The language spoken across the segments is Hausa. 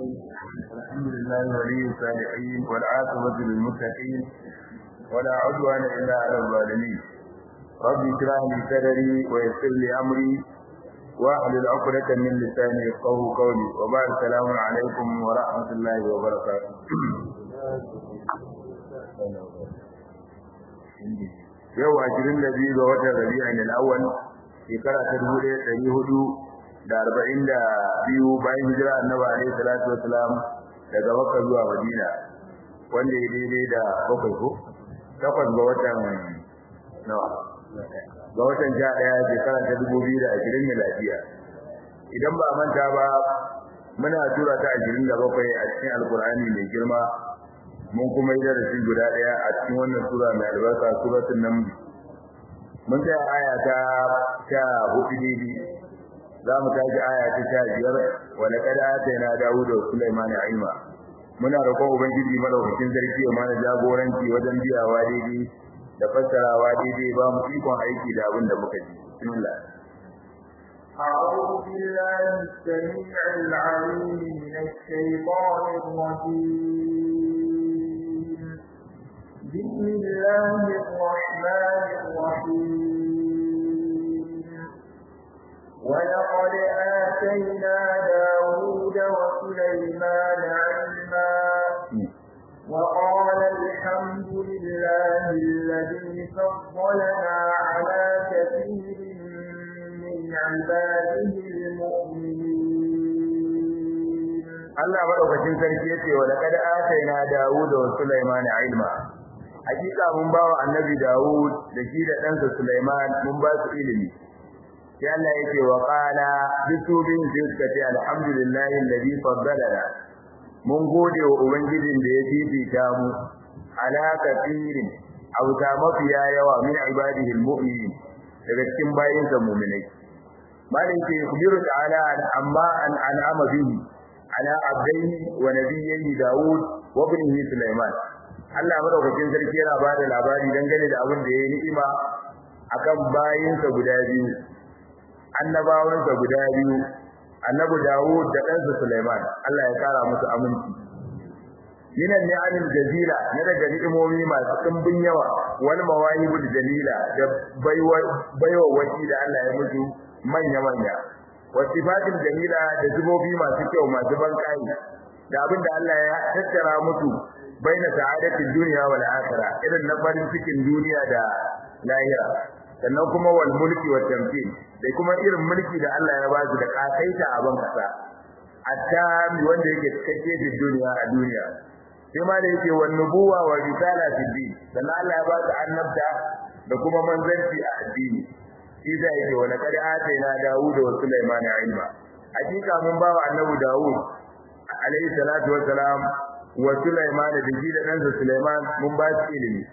الحمد لله ولي الصالحين والعاقبة للمتقين ولا عدوان إلا على الظالمين رب اشرح لي صدري ويسر لي أمري واحلل عقدة من لساني يفقهوا قولي وبعد السلام عليكم ورحمة الله وبركاته yau ashirin da biyu ga watan rabi'in al-awwal shekara ta dubu ɗaya ɗari hudu da arba'in da biyu bayan hijira annabi alaihi salatu wasalam daga makka zuwa madina wanda ya daidai da bakwai ko takwas ga watan nawa ga watan sha ɗaya shekara ta dubu biyu da ashirin miladiya idan ba a manta ba muna tura ta ashirin da bakwai a cikin alkur'ani mai girma mun kuma yi darasi guda ɗaya a cikin wannan sura mai albarka suratul naml mun tsaya aya ta sha hudu daidai za mu tashi aya ta sha biyar wa laqad atayna dawuda wa sulaymana ilma muna roƙon ubangiji madaukakin sarki ya mana jagoranci wajen biyawa daidai da fassarawa daidai ba mu ikon aiki da abin da muka ji bismillah أعوذ بالله السميع العليم من الشيطان الرجيم بسم الله الرحمن الرحيم ولقد آتينا داود وسليمان علما وقال الحمد لله الذي فضلنا على كثير من عباده المؤمنين Allah madaukakin sarki yace wa laqad atayna Dawud wa Sulaiman ilma hakika mun bawa annabi Dawud da shi da ɗansa Sulaiman mun ba su ilimi sai Allah yake wa qala bisubin sai suka ce alhamdulillahi alladhi faddalana mun gode wa ubangijin da ya fifita mu ala kathirin auta mafiya yawa min ibadihi almu'minin daga cikin bayinsa mu'minai malin ke kubiru ta'ala amma an an'ama bihi ala abdaihi wa nabiyyi Dawud wa ibnihi Sulaiman Allah madaukakin sarki yana ba da labari dangane da abin da ya yi ni'ima akan bayinsa guda biyu annabawansa guda biyu annabi Dawud da ɗansa Sulaiman Allah ya kara musu aminci Yinan ni'amin jazila na daga ni'imomi masu ɗimbin yawa wal mawahibul jalila da baiwa baiwa waki da Allah ya musu manya manya wa sifatil jamila da zubobi masu kyau masu ban kai da abinda Allah ya tattara musu baina sa'adatin duniya wal akhirah irin na farin cikin duniya da lahira sannan kuma wal mulki wa tamkin da kuma irin mulki da Allah ya ba su da kasaita a ban kasa attami wanda yake cikakke da duniya a duniya sai ma da yake wan nubuwa wa risala fi din sannan Allah ya ba su annabta da kuma manzanci a addini shi zai yake wa laqad atayna Dawud wa Sulaiman ilma hakika mun ba wa annabi Dawud alayhi salatu wa salam wa Sulaiman da shi da ɗansa Sulaiman mun ba su ilimi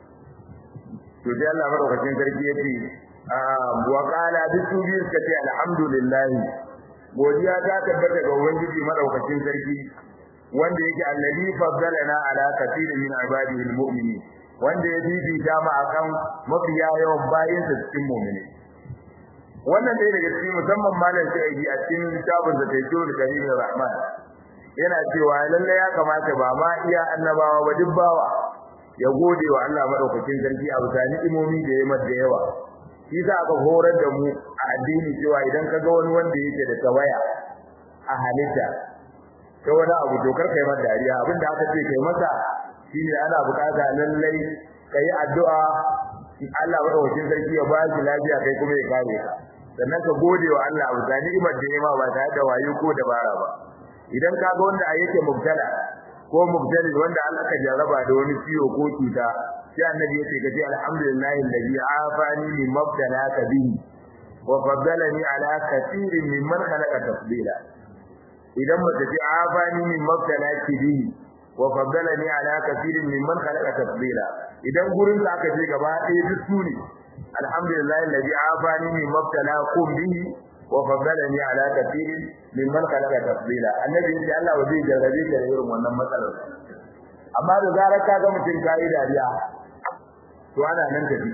to sai Allah madaukakin sarki yace wa qala bisu bi suka ce alhamdulillah godiya ta tabbata ga ubangiji madaukakin sarki wanda yake allazi faddalana ala kathirin min ibadihi almu'minin wanda ya fifita mu akan mafiya yawan bayinsa cikin mu'mini wannan dai daga cikin musamman malam sai a cikin littafin da Tayyibul Karim Rahman yana cewa lalle ya kamata ba ma iya annabawa ba duk bawa ya gode wa Allah madaukakin sarki a bisa ni'imomi da ya mada yawa shi za aka horar da mu a addini cewa idan ka ga wani wanda yake da tawaya a halitta ta wani abu to kar kai masa dariya abinda aka ce kai masa shine ana bukata lallai kai addu'a Allah madaukakin sarki ya ba shi lafiya kai kuma ya kare ka sannan ka gode wa Allah a bisa ni'imar da ya ma ba tare da wayo ko dabara ba idan ka ga wanda yake mubtala ko mubtali wanda Allah ka jarraba da wani ciwo ko cuta sai annabi yace ka ce alhamdulillahi alladhi afani min mubtalaka bihi wa faddalani ala kathirin mimman khalaqa tafdila idan mace ce afani min mubtalaki bihi wa faddalani ala kathirin mimman khalaqa tafdila idan gurin ka aka je gaba ɗaya duk su ne alhamdulillahi alladhi afani min mubtalakum bihi wa faddalani ala kathirin mimman khalaqa tafdila annabi yace Allah ba zai jarrabe ka da irin wannan matsalar amma da zarar ka ga mutum kai dariya to ana nan tafi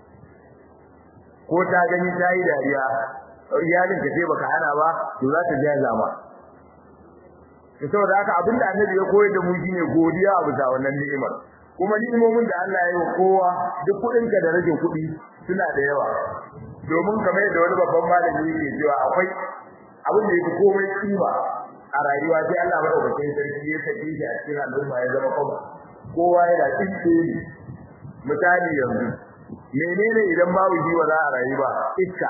ko ta gani tayi dariya iyalin ka sai baka hana ba to za ta jaza ma to saboda haka abinda annabi ya koyar da mu shine godiya a bisa wannan ni'imar kuma ni'imomin da Allah ya yi wa kowa duk kudin ka da rage kudi suna da yawa domin kamar yadda wani babban malami yake cewa akwai abin da yake komai kima a rayuwa sai Allah madaukakin sarki ya sake shi a cikin al'umma ya zama kuma kowa yana tsinke ne misali yanzu menene idan babu shi ba za a rayu ba iska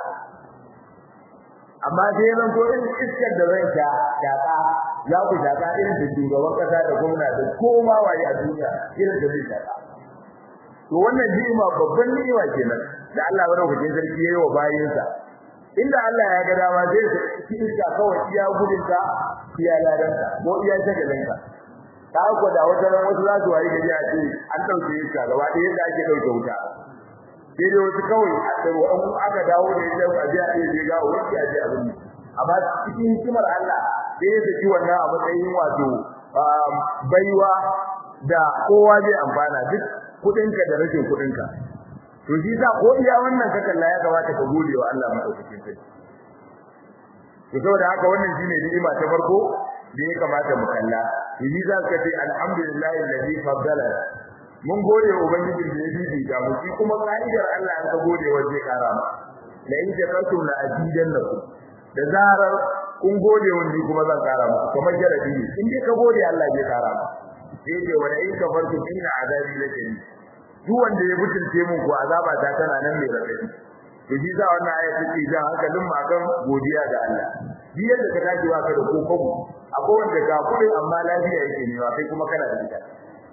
amma sai zan ko irin iskar da zan sha shaka za ku shaka irin da shugaban kasa da gwamna da koma waye a duniya irin da zai shaka to wannan ni'ima babban ni'ima kenan da Allah madaukakin sarki yayi wa bayinsa inda Allah ya ga dama zai ci iska kawai iya gudunka iya ladanka ko iya shagalinka ta ko da wata ran wasu za su wayi gari a ce an dauke iska gaba ɗaya yadda ake dauke wuta sai dai wasu kawai a tsaro an aka dawo da ita a je a je ga wani a je abin amma cikin hikimar Allah sai ya saki wannan a matsayin wato baiwa da kowa zai amfana duk kudinka da rashin kudinka to shi sa ko iya wannan ka kalla ya kamata ka gode wa Allah madaukakin sarki to saboda haka wannan shine ni'ima ta farko da ya kamata mu kalla yi za ka ce alhamdulillahi alladhi faddala mun gode wa ubangijin da ya bibi ga mu shi kuma ka'idar Allah an ka gode wa zai kara ma la in jakartum la azidannakum da zarar kun gode wa ni kuma zan kara muku kamar jarabi ne in dai ka gode Allah zai kara ma sai ce wa la in kafartum inna azabi lakadid duk wanda ya mutunce mun ko azaba ta tana nan mai radadi to shi sa wannan aya take jan hankalin mu akan godiya ga Allah bi yadda ka dace wa ka da kokobu akwai wanda ga kudin amma lafiya yake ne kai kuma kana da ita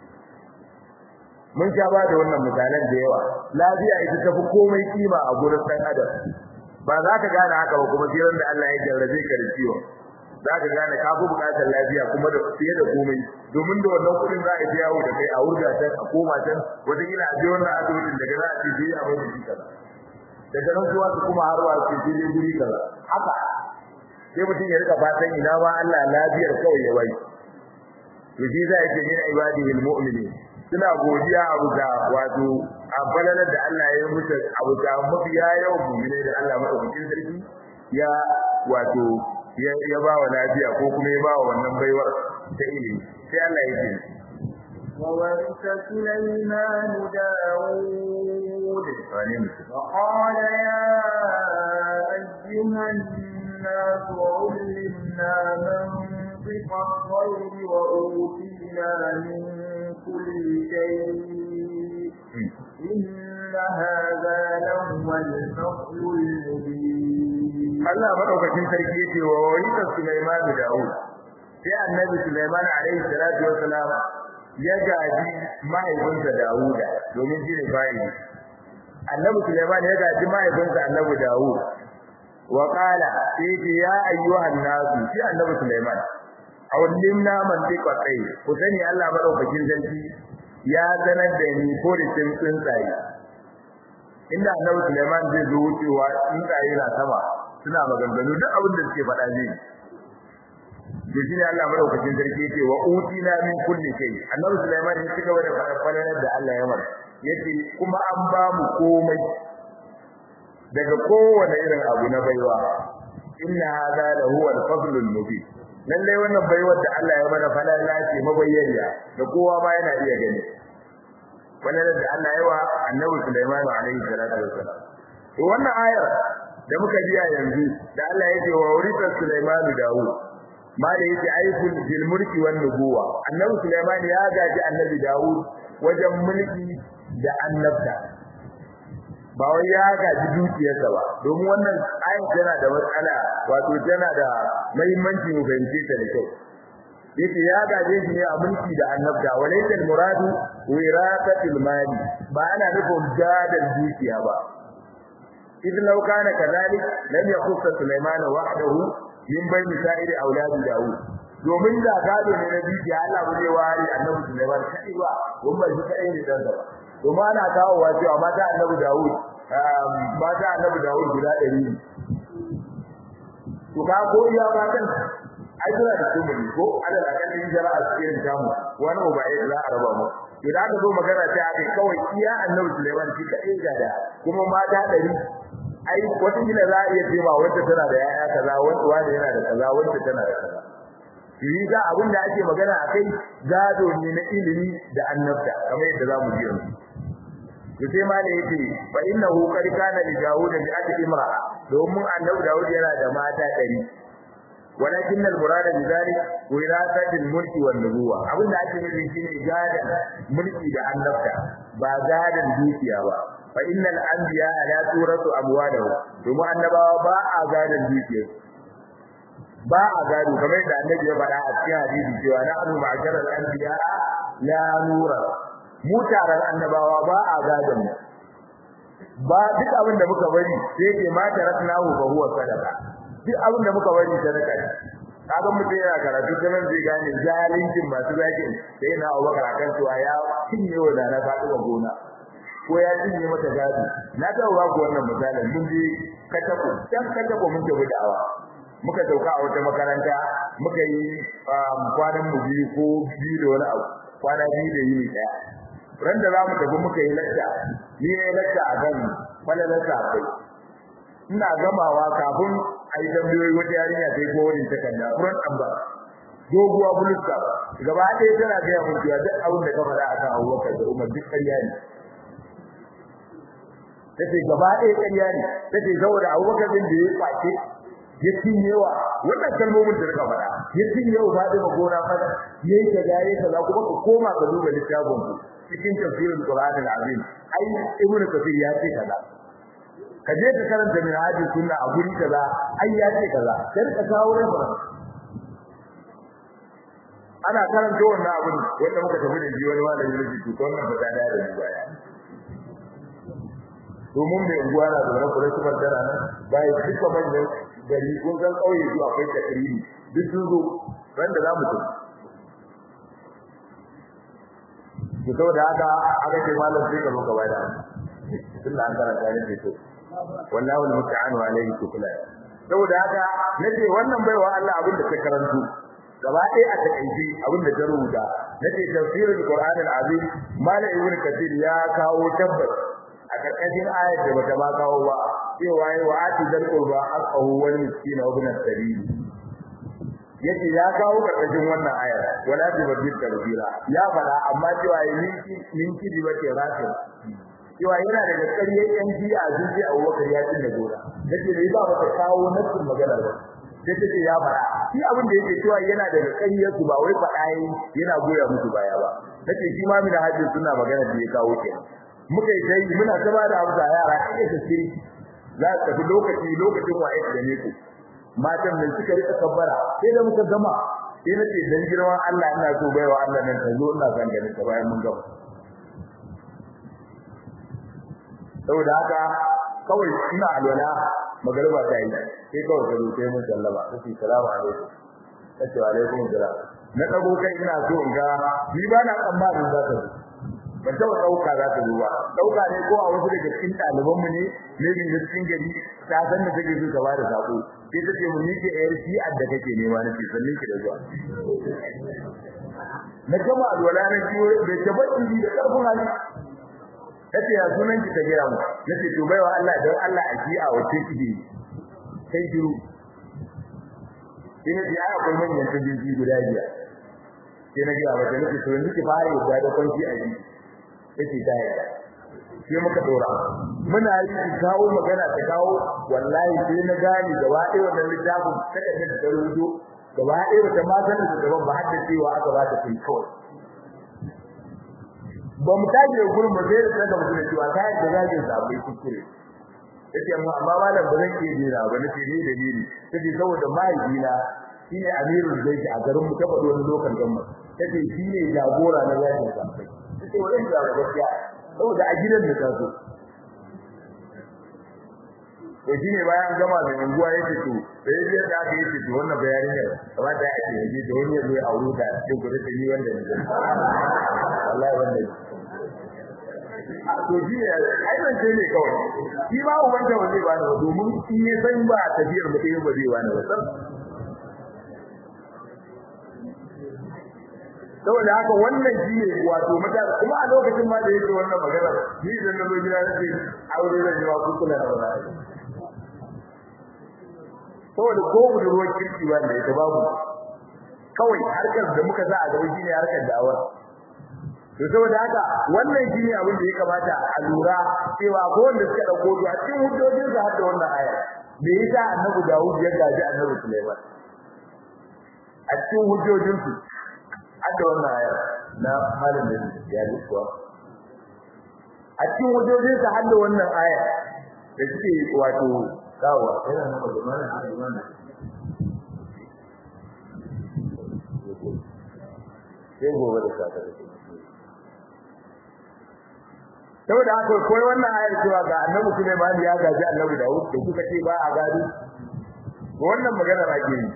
mun sha ba da wannan misalan da yawa lafiya ita tafi komai kima a gurin dan adam ba za ka gane haka ba kuma jiran da Allah ya jarrabe ka da ciwo za ka gane ka fi bukatar lafiya kuma da fiye da komai domin da wannan kudin za a ji yawo da kai a wurga ta a koma can wata kila a je wannan asibitin daga za a ce je a mai jiki kaza daga nan zuwa su kuma harwa ce je je guri kaza haka sai mutum ya rika fatan ina ma Allah lafiyar kawai ya bai to shi za yake ne ibadihi almu'minin suna godiya abu da wato abalalar da Allah ya yi musu abu da mafiya yawan mu'mine da Allah madaukakin sarki ya wato ya ba wa lafiya ko kuma ya ba wa wannan baiwar ta ilimi sai Allah ya ce وورث سليمان داود وقال يا أيها الناس علمنا منطق الطير وأوتينا من كل شيء إن هذا لهو الفضل المبين Allah madaukakin sarki yace wa warisa Sulaiman da Dawud sai annabi Sulaiman alaihi salatu wassalam ya gaji mahaifinsa Dawuda domin shi ne fa'ili annabi Sulaiman ya gaji mahaifinsa annabi Dawud wa qala sai ya ayyuhan nasu shi annabi Sulaiman awallimna mantiqa tsayi ku sani Allah madaukakin sarki ya sanar da ni polisin tsuntsaye inda annabi Sulaiman zai zo wucewa tsuntsaye na sama suna maganganu duk abin da suke faɗa zai da shi ne Allah madaukakin sarki yake wa utina min kulli shay annabi Sulaiman ya ci gaba da faɗa falalar da Allah ya mar yace kuma an ba mu komai daga kowane irin abu na baiwa inna hadha la huwa al-fadl al-mubin lalle wannan baiwar da Allah ya mana falala ce mabayyana da kowa ma yana iya gani falalar da Allah ya wa annabi Sulaiman alaihi salatu wassalam to wannan ayar da muka biya yanzu da Allah ya ce wa urita Sulaiman Dawud ma da yake aikul bil mulki wan nubuwa annabi Sulaiman ya gaji annabi Dawud wajen mulki da annabta ba wai ya gaji dukiyarsa ba domin wannan ayat tana da matsala wato tana da muhimmanci mu fahimce ta da kyau yace ya gaje shi ne a mulki da annabta walaysa al muradu wiratatil mali ba ana nufin gadal dukiya ba idan law kana kadhalik lam yakhuss sulaiman wahdahu min bayni sa'iri auladi daud domin da gado ne na dukiya Allah ba zai ware annabi sulaiman kai ba kuma shi kai ne dan ba domin ana kawo wa cewa mata annabi daud mata annabi daud guda 100 to ka ko iya matan ai suna da tumuri ko alal akalli jara a cikin jamu wani ba ya za a raba mu to da aka zo magana ta aka kawai iya annabi Sulaiman shi kadai ga da kuma mata dari ai wata gida za a iya cewa wacce tana da yaya kaza wanda wanda yana da kaza wacce tana da kaza yi ga abin da ake magana akai gado ne na ilimi da annabta kamar yadda zamu ji yanzu to sai ma da yake fa innahu qad kana li daud bi ati imra domin annabi daud yana da mata 100 walakin al murad bi zalik wirasat al mulki wan nubuwa abin da ake nufi shine gadan mulki da annabta ba gadan dukiya ba fa innal anbiya la turatu amwalahu domin annabawa ba a gadan dukiya ba a gado kamar da annabi ya faɗa a cikin hadisi cewa na annu ma'jaral anbiya la nura mu taron annabawa ba a gadon mu ba duk abin da muka bari sai ke ma taraknahu fa huwa sadaqa duk abin da muka bari sadaka ne kaga mutum yana karatu ta nan zai gane zalincin masu zakin sai na Abubakar akan cewa ya cinye wa da na faɗi gona ko ya cinye mata gado na ta ba ku wannan misalin mun je katako can katako mun tafi da'awa muka dauka a wata makaranta muka yi kwanan mu biyu ko biyu da wani abu kwana biyu da yini daya ran da za mu tafi muka yi lacca ni ne lacca a kan falalar safai ina gamawa kafin a yi tambayoyi wata yarinya sai ko wani takarda furan amba doguwa buluska gaba ɗaya tana gaya mun cewa duk abin da ka faɗa a kan abubakar da umar duk ƙarya ne tace gaba ɗaya ƙarya ne tace saboda abubakar din da ya kwace ya cinyewa wannan kalmomin da suka faɗa ya cinyewa Fatima gona fada yayi ta gare ka za kuma ka koma ka duba littafin ku cikin tafsirin Qur'an al-Azim ai Ibn Kathir ya ce kaza ka je ka karanta min hadin sunna a guri kaza ai ya ce kaza sai ka kawo reference ana karanta wannan abin wanda muka tafi da shi wani malami ne to wannan ba ta da da baya domin mai unguwa na da rabu rashin dara nan bai duka manyan gari kun san kauye su akwai takriri duk sun zo ran da zamu tafi to saboda haka aka ce malam sai ka muka bada tun da an karanta ne sai to wallahi almusta'anu alayhi tukula saboda haka nace wannan baiwa Allah abin da ta karanto gaba ɗaya a takaice abin da ta rubuta nace tafsirul qur'anil azim malam ibnu kathir ya kawo tabbas a karkashin ayar da bata ma kawo ba cewa yi wa ati dal qurba haqqahu wal miskina wa ibn as-sabil yace ya kawo karkashin wannan ayar wala tubaddil tabdila ya fada amma cewa yi minki minki di bace rafi cewa yana da ƙarya yan ji a zuci a Abubakar ya tinda gora yace da ba mata kawo nassin magana ba sai take ya fada shi abin da yake cewa yana da ƙarya su ba wai fada yana goya musu baya ba take shi ma mina hadin suna magana da ya kawo kenan muka yi dai muna ta ba da amsa yara kake tafsiri za ka tafi lokaci lokacin waye da ne ku matan nan suka rika kabbara sai da muka gama sai nace dan girman Allah ina so baiwa Allah nan ta zo ina san ganin ta bayan mun gama saboda haka kawai ina alwala magariba ta yi sai kawai ka zo sai mun sallama sai salamu alaikum sai wa alaikum salam na dago kai ina so in ga ni ba na tsammanin za ta zo ban taɓa ɗauka za ta zuwa ɗauka ne ko a wasu daga cikin ɗalibanmu ne ne bin cikin gari ta san da take so ka ba da sako sai ta ce mu ni ke yar shi'ar da kake nema na ce sannin ki da zuwa na gama alwala na biyo da tabbaci da ƙarfin hali tace ya sunan ki ta gaya mu nace to baiwa Allah dan Allah a shi'a wace kike sai shiru ina ji ai akwai manyan tabi'i guda biyar sai na gaya mata nace to yanzu ki fara yadda da kwanci a yi yace ta yi sai muka dora muna yi ki kawo magana ta kawo wallahi sai na gani gaba ɗaya wannan littafin kada da ta rubuto gaba ɗaya wata ma sanin da gaban ba hadda cewa aka ba ta kai kawai ba mu tashi da gurin ba sai da saka mutum da cewa kayan da zagin sa bai kuskure yace amma amma malam ba zan iya dena ba nace ni da ni sai saboda mahaifina shine amirul zaiti a garin mu ta faɗi wani lokacin gamma tace shine jagora na zagin sa sai wannan da gaskiya saboda a gidan da taso to shine bayan gama da unguwa yake to da yaji da aka yi to wannan bayanin ne kamar da ake yi da wani yazo ya aure ta cikin gudu da ni wanda ne wallahi wannan to shi ne ai ban ce ne kawai shi ba ubanta ba zai bani ba domin in ya san ba tafiyar mu ɗaya ba zai bani ba saboda haka wannan shi ne wato mata kuma a lokacin ma da yake wannan magana ni idan na zo gida nake aure da jiwa ku kula da wannan saboda ko budurwar kirki ba da ita babu kawai harkar da muka sa a gaba shine harkar da'awar to saboda haka wannan shine abin da ya kamata a lura cewa ko wanda suka dauko a cikin hujjojin sa har da wannan aya me yasa annabi Dawud ya gaji annabi Sulaiman a cikin hujjojin su har da wannan aya na malamin ya yi kuwa a cikin hujjojin sa har da wannan aya da suke wato kawo yana nan da malamin sai gobe da safe da saboda haka koyi wannan ayar cewa ga annabi Sulaiman ya gaji annabi Dawud da kuka ce ba a gado wannan magana ake yi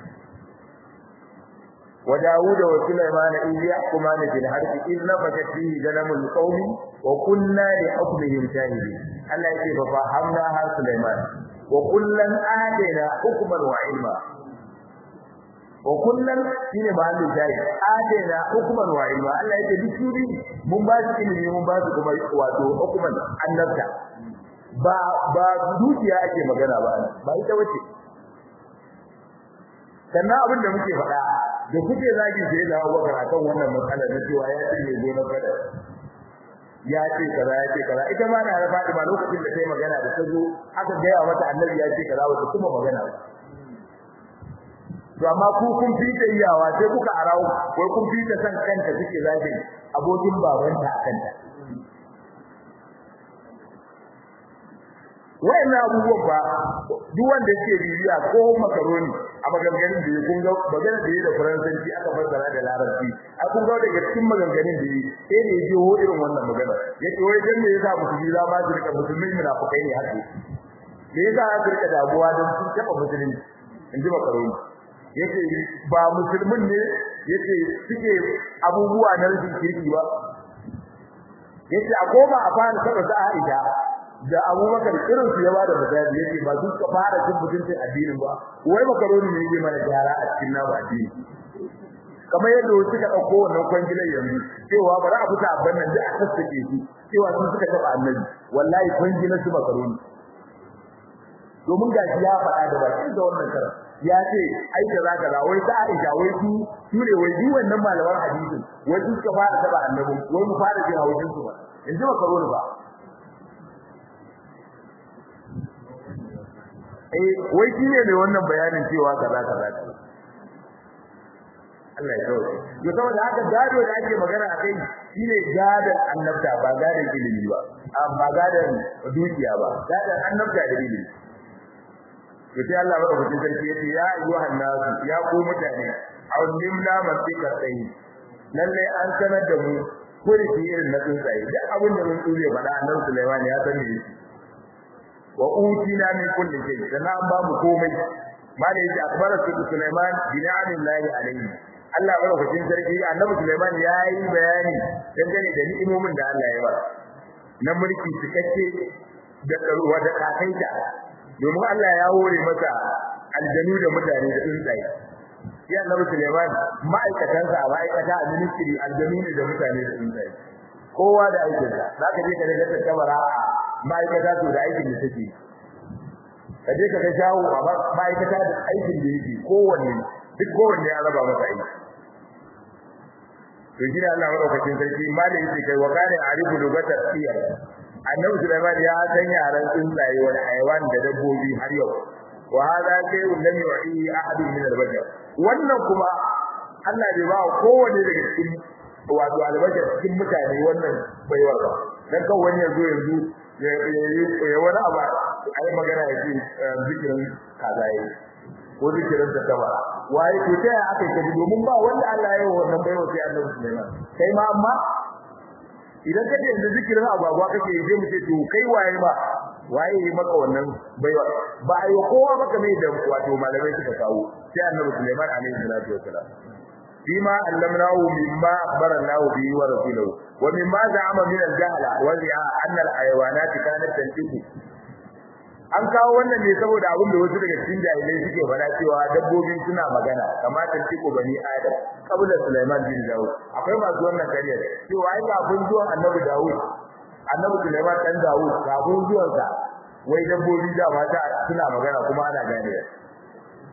wa Dawud wa Sulaiman in yahkuman bil harbi in nafashat fihi ganamul qawmi wa kunna li hukmihim shahidin Allah yake fa fahamna ha Sulaiman wa kullan adina hukman wa ilma wa kullum shine mahallin shayi adena hukuman wa ilma Allah yake duk su mun ba su ilimi mun ba su kuma wato hukuman annabta ba ba dukiya ake magana ba ba ita wace sannan abin da muke faɗa da kuke zagi sai da Abubakar akan wannan matsalar na cewa ya ce ne gona fada ya ce kaza ya ce kaza ita ma na Fatima lokacin da sai magana da ta zo aka gaya mata annabi ya ce kaza wata kuma magana ba to amma ku kun fita iyawa sai kuka arawo wai kun fita san kanta kike zagi abokin babanta a kanta wayannan abubuwan ba duk wanda yake bibiya ko makaroni a maganganun da kun ga magana da da faransanci aka fassara da larabci a kun ga daga cikin maganganun da sai ne ji ho irin wannan magana yace wai dan me yasa musulmi za ma su rika musulmi munafikai ne haka me yasa za su rika damuwa don sun taba musulmi in ji makaroni yace ba musulmin ne yace suke abubuwa na rashin kirki ba yace a koma a fara saba sa Aisha da Abubakar irin su ya bada misali yace ba su ka fara cin mutuncin addinin ba wai makaroni ne yake mana gyara a cikin namu addini kamar yadda wasu ka dauko wannan kwangilan yanzu cewa bari a fita abban nan da a sassake su cewa sun suka taba annabi wallahi kwangilan su makaroni domin gashi ya faɗa da bakin da wannan karar ya ce ai da zaka da wai da Aisha wai su su ne wai ji wannan malaman hadisin wai su suka fara taba annabi wai mu fara jin haujin su ba yanzu ba karo ba eh wai shi ne mai wannan bayanin cewa kaza kaza Allah ya kawo yo saboda haka gado da ake magana akai shine gadon annabta ba gadon ilimi ba ba gadon dukiya ba gadon annabta da ilimi to sai Allah madaukakin sarki yace ya ayyuhan nasu ya ku mutane awlimna masika sai lalle an sanar da mu kurfi irin na tsuntsaye duk abin da mun tsure faɗa annabi Sulaiman ya san me wa utina min kulli shay sana an ba mu komai mala yace akbara Sulaiman bi ni'amillahi alayhi Allah madaukakin sarki annabi Sulaiman ya yi bayani dangane da ni'imomin da Allah ya ba na mulki cikakke da karuwa da kakaita domin Allah ya hore masa aljanu da mutane da tsuntsaye ya annabi Sulaiman ma'aikatansa a ma'aikata a ministry aljanu ne da mutane da tsuntsaye kowa da aikin sa zaka je ka daga tattabara a ma'aikata to da aikin da take ka je ka ga shawo a ma'aikata da aikin da yake kowanne duk kowanne ya raba masa aiki to shi Allah madaukakin sarki malai yake kai wa kana arifu lugatar siyar annabi Sulaiman ya san yaran tsuntsaye wal hayawan da dabbobi har yau wa hada shay'un lam yu'i ahadun min al-bashar wannan kuma Allah bai ba kowanne daga cikin wato albashar cikin mutane wannan baiwar ba dan kan wani yanzu yanzu ya wani abu ai magana yake zikirin kazaye ko zikirin ta kaba waye to ta aka yi domin ba wanda Allah ya yi wannan baiwa sai annabi Sulaiman kai ma amma idan kace yanzu zikirin agwagwa kake yi sai mu ce to kai waye ba waye yi maka wannan baiwa ba ayo kowa maka mai da wato malamai suka kawo sai annabi Sulaiman alaihi salatu wasalam bima allamnahu mimma akhbarnahu bihi wa rasuluhu wa mimma za'ama min al-jahla wa zi'a anna al-hayawanat kanat tantiqu an kawo wannan ne saboda abin da wasu daga cikin jahilai suke faɗa cewa dabbobi suna magana kamar tantiqu bani adam kabla Sulaiman bin Dawud akwai masu wannan kariyar cewa ai kafin zuwan annabi Dawud annabi Sulaiman dan Dawud kafin zuwan sa wai dabbobi da mata suna magana kuma ana gane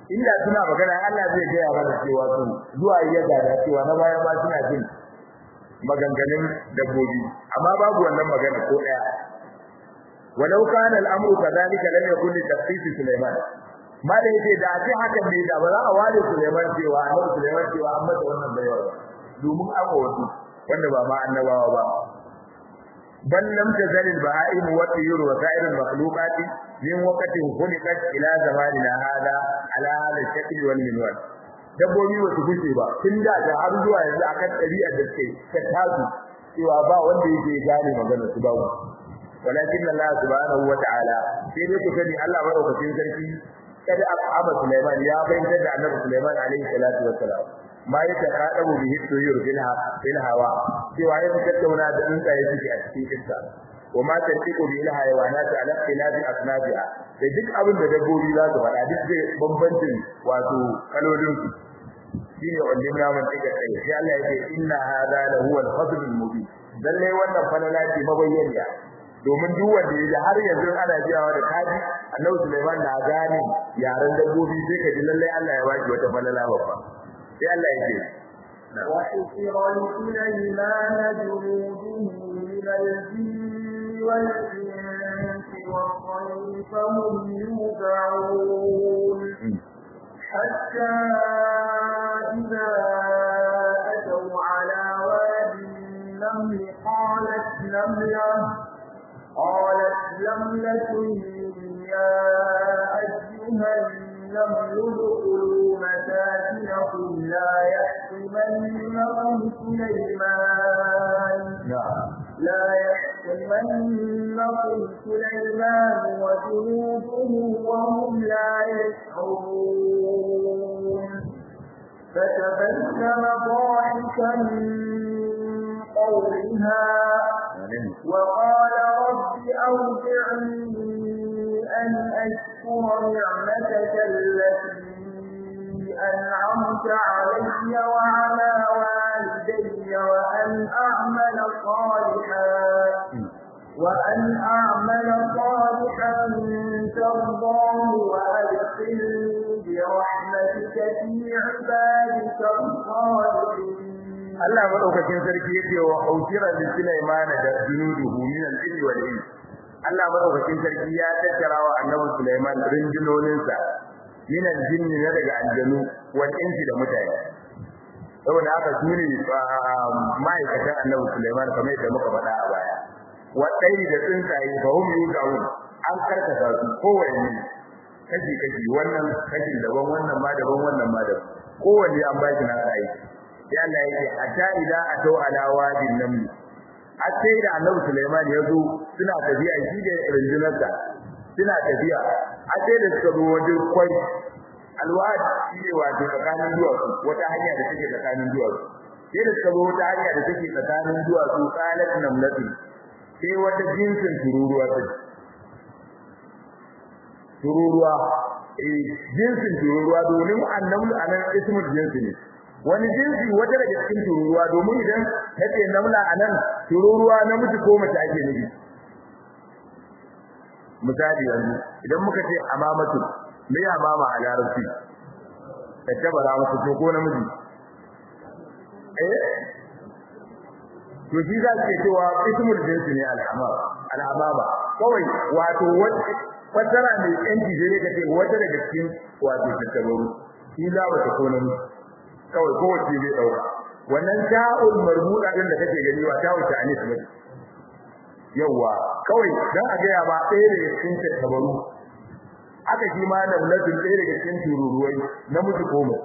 inda suna magana Allah zai gaya mana cewa su zuwa ya gada cewa na baya ma suna jin maganganun dabbobi amma babu wannan magana ko daya walau kana al'amru kadhalika lam yakun li tafsir Sulaiman ma da yake da ce hakan ne da ba za a ware Sulaiman cewa annabi Sulaiman cewa an mata wannan bayar domin an wasu wanda ba ma annabawa ba bal lam tazal al baha'im wa tayur wa sa'ir al makhluqat min waqtin khuliqat ila zamanina hada ala hada shakl wal minwal dabbobi ba su gushe ba tun da ta har zuwa yanzu akan ɗabi'ar da suke ta tasu cewa ba wanda yake gane magana su ba walakin Allah subhanahu wa ta'ala sai dai ku sani Allah madaukakin sarki kada aba Sulaiman ya bayyana da Annabi Sulaiman alaihi salatu wassalam ma ya taqadabu bihi tuyur bil bil hawa cewa ya tattauna da tsuntsaye suke a cikin iska wa ma tartiqu bil hayawanati ala ikhtilafi asnabiha da duk abin da dabbobi za su faɗa duk zai bambancin wato kalolin su shine wannan naman take kai sai Allah ya ce inna hadha la huwa al-fadl al-mubin lalle wannan falala ce mabayyana domin duk wanda ya har yanzu ana jiyawa da kaji Annabi Sulaiman na gane yaran dabbobi sai ka ji lalle Allah ya baki wata falala babba sai Allah ya ce وحفر لسليمان جنوده من الجن والإنس والطير فهم يوزعون حتى إذا أتوا على وادي النمل قالت نملة قالت نملة يا أيها النمل ادخلوا مساكنكم لا يحطمنكم سليمان لا يحطمنكم سليمان وجنوده وهم لا يشعرون فتبسم ضاحكا من قولها وقال رب أوزعني أن أشكر نعمتك التي أنعمت علي وعلى والدي وأن أعمل صالحا وأن أعمل صالحا ترضاه وأدخلني برحمتك في عبادك الصالحين Allah madaukakin sarki yake wa autira li Sulaiman da junuduhu min al-jinni wal ins Allah madaukakin sarki ya tattara wa Annabi Sulaiman rinjinoninsa min al-jinni na daga aljanu wal insi da mutane saboda haka sune ma'aikatan Annabi Sulaiman kamar yadda muka faɗa a baya wadai da tsuntsaye fa hum yuzaun an karkata su kowanne kashi kashi wannan kashin daban wannan ma daban wannan ma daban kowanne an baki na aiki sai Allah yake hatta idza atau ala wadin naml hatta da Annabi Sulaiman ya zo suna tafiya shi da rinjinarsa suna tafiya hatta da suka zo wajen kwai alwad shi ne wato tsakanin duwatsu wata hanya da take tsakanin duwatsu sai da suka zo wata hanya da take tsakanin duwatsu qalat namlatu sai wata jinsin tururuwa ta tururuwa eh jinsin tururuwa domin annabi anan ismul jinsi ne wani jinsi wata daga cikin tururuwa domin idan kace namla anan tururuwa namiji ko mace ake nufi misali yanzu idan muka ce amamatu me amama a larabci tattabara musu to ko namiji eh to shi za ke cewa ismul jinsi ne al'amama al'amama kawai wato wata fasara mai yanci zai ka ce wata daga cikin wato tattabaru shi za ba ta ko namiji kawai kowace zai dauka wannan ta'ul marbuda din da kake gani wa ta'ul ta'anis ne yawa kawai dan a gaya ba ɗaya daga cikin tattabaru aka shi ma namlatin ɗaya daga cikin tururuwai namiji ko mu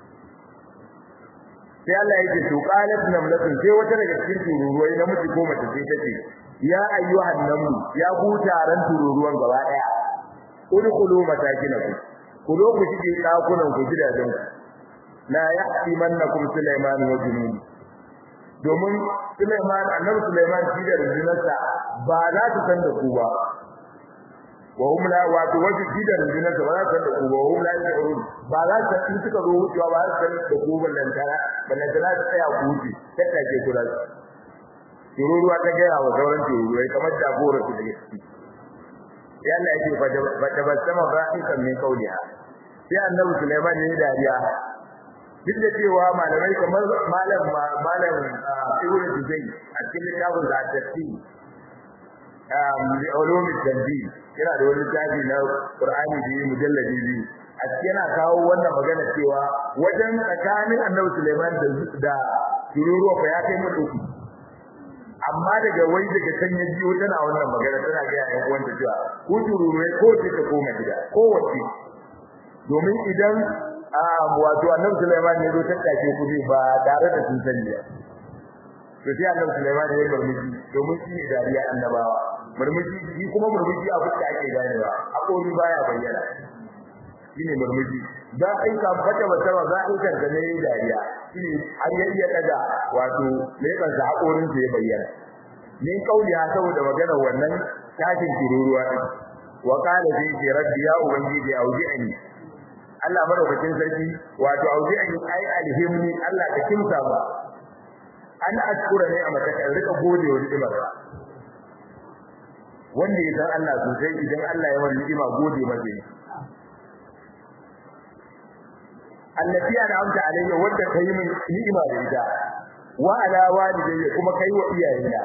sai Allah yake to qalat namlatun sai wata daga cikin tururuwai namiji ko mace sai tace ya ayyuhan namlu ya ku taran tururuwan gaba daya udkhulu masakinakum ku zo ku shige dakunan ku gidajen ku la yahtimannakum Sulaiman wa junubi domin Sulaiman annabi Sulaiman shi da rundunarsa ba za su san da ku ba wa hum la wa tu wajhi shi da rundunarsa ba za su san da ku ba wa hum la yashurun ba za su san suka zo wucewa ba za su san da ku ballan tara ballan tara su tsaya ku wuce tattake ku da su tururuwa ta gaya wa sauran tururuwai kamar jagorar su da ciki yalla yake fa tabassama ba'ikan min qawliha sai annabi Sulaiman ya yi dariya duk da cewa malamai kamar malam malam Ibn Tuzay a cikin littafin Zatati um the ulum tanzil yana da wani tafi na Qur'ani da mujalladi biyu a cikin yana kawo wannan magana cewa wajen tsakanin annabi Sulaiman da da tururuwa fa ya kai mutu amma daga wai daga can ya biyo tana wannan magana tana ga yayin uwanta cewa ko tururuwa ko ce ta koma gida ko wace domin idan wato annabi Sulaiman ne zo tattake ku ba tare da sun sani ba to sai annabi Sulaiman ya murmushi domin shi ne dariya annabawa murmushi shi kuma murmushi a fuska ake ganewa a kori baya bayyana shine murmushi dan ai ka fata wata ba za in kanta ne dariya shine har ya iya daga wato ne kan sa hakorin sa ya bayyana ni kauli ha saboda magana wannan tashin tururuwa din wa qala zai rabbi ya ubangiji auji'ani Allah madaukakin sarki wato auzi'ani ai alhimni Allah ka kimsa ba an ashkura ne a matakan rika gode wa ni'imar wanda ya san Allah sosai idan Allah ya wani ni'ima gode masa ne allati ana amsa alayya wanda kai min ni'ima da ita wa ala walidayya kuma kai wa iyayena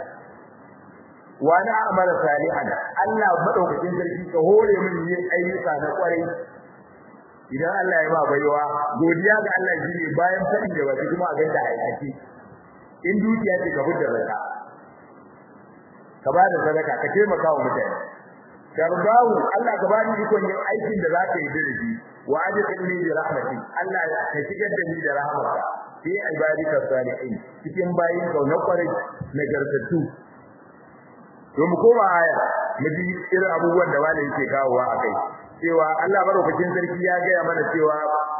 wa na amala salihan Allah madaukakin sarki ka hore min yin ayyuka na kwarai idan Allah ya ba baiwa godiya ga Allah shine bayan fadi da baki kuma a ganda aiki in dukiya ce ka fitar da ka ba da sadaka ka taimaka wa mutane karbawu Allah ka bani ikon yin aikin da zaka yi dirji wa ajirni bi rahmati Allah ka shigar da ni da rahmatka fi ibadika salihin cikin bayin ka na kwarai na gargatu to mu koma aya mu ji irin abubuwan da malai yake kawowa akai cewa Allah madaukakin sarki ya gaya mana cewa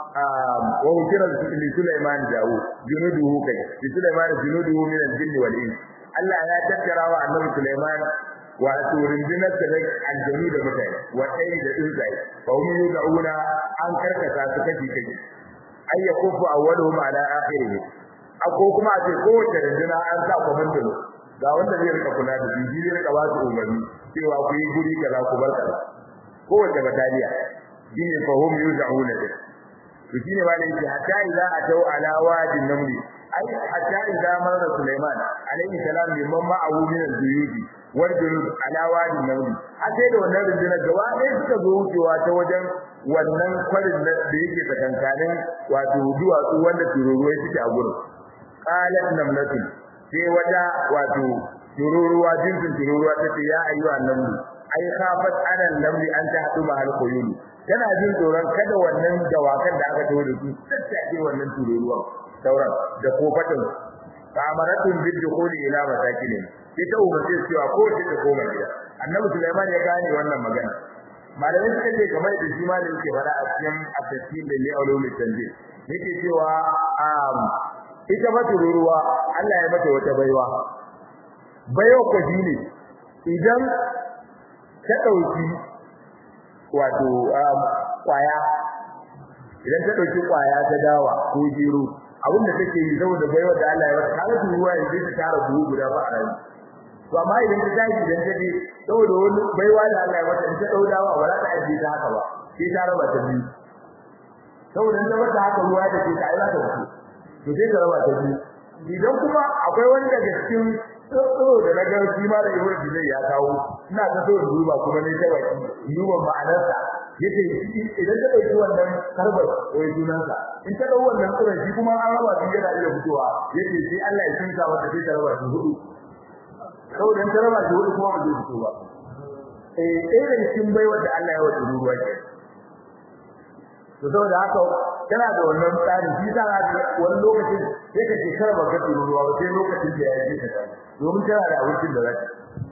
wa hukira li Sulaiman jawu junuduhu kai li Sulaiman junuduhu min al-jinni wal ins Allah ya tattara wa annabi Sulaiman wa rundunar sa aljanu da mutane wa dai da tsuntsaye fa hum yuzauna an karkata su kashi kashi ay yakufu awwaluhum ala akhirih ako kuma a ce kowace runduna an sa komando ga wanda zai rika kula da shi zai rika ba su umarni cewa ku yi guri kaza ku bar kaza kowace bataliya shine fa hum yuzauna to shine ma da yake hatta idza atau ala wadin namli ai hatta idza marra Sulaiman alayhi salam liman ma'ahu min al-juyudi wal junud ala wadin namli sai da wannan rundunar gaba ɗaya suka zo wucewa ta wajen wannan kwarin da yake tsakankanin wato duwatsu wanda tururuwai suke a gurin qalat namlatu sai wata wato tururuwa jinsin tururuwa tace ya ayyuha namlu ai khafat ana namli an ta hadu ma al-quyun tana jin tsoron kada wannan dawakan da aka tawo da su tattake wannan tururuwa sauran da kofatan amaratun bidukhuli ila masakin ita umarce cewa ko ce ta koma gida annabi Sulaiman ya gane wannan magana malamai suka ce kamar da shi malamin ke fara a cikin at-tafsir da li'ulum tanzil yake cewa um ita ba tururuwa Allah ya mata wata baiwa bayo ko shine idan ta dauki wato kwaya idan ta dauki kwaya ta dawa ko jiro abin da take yi saboda baiwa da Allah ya mata kaga turuwa yanzu ta tara buhu guda ba a ran to amma idan ta tashi idan ta je saboda wani baiwa da Allah ya mata in ta daudawa ba za ta aje ta haka ba sai ta raba ta biyu saboda in ta mata haka ruwa da ke ta ai za ta fito to sai ta raba ta biyu idan kuma akwai wani daga cikin tsoro da na gan shi ma da ibn Bilal ya kawo ina ta so duba kuma ne ta baki duba ma'anarsa yace idan ta dauki wannan karbar wai sunansa in ta dauki wannan tsoron shi kuma an raba shi yana iya fitowa yace sai Allah ya tsinka mata sai ta raba shi hudu saboda ta raba shi hudu kuma ba zai fito ba eh eh da cikin baiwar da Allah ya wata ruwa ke to saboda haka tana da wannan tsari shi ta ga wani lokacin sai ka shekara ba ka turo ruwa ba sai lokacin da ya yi ta domin tana da abincin da za ta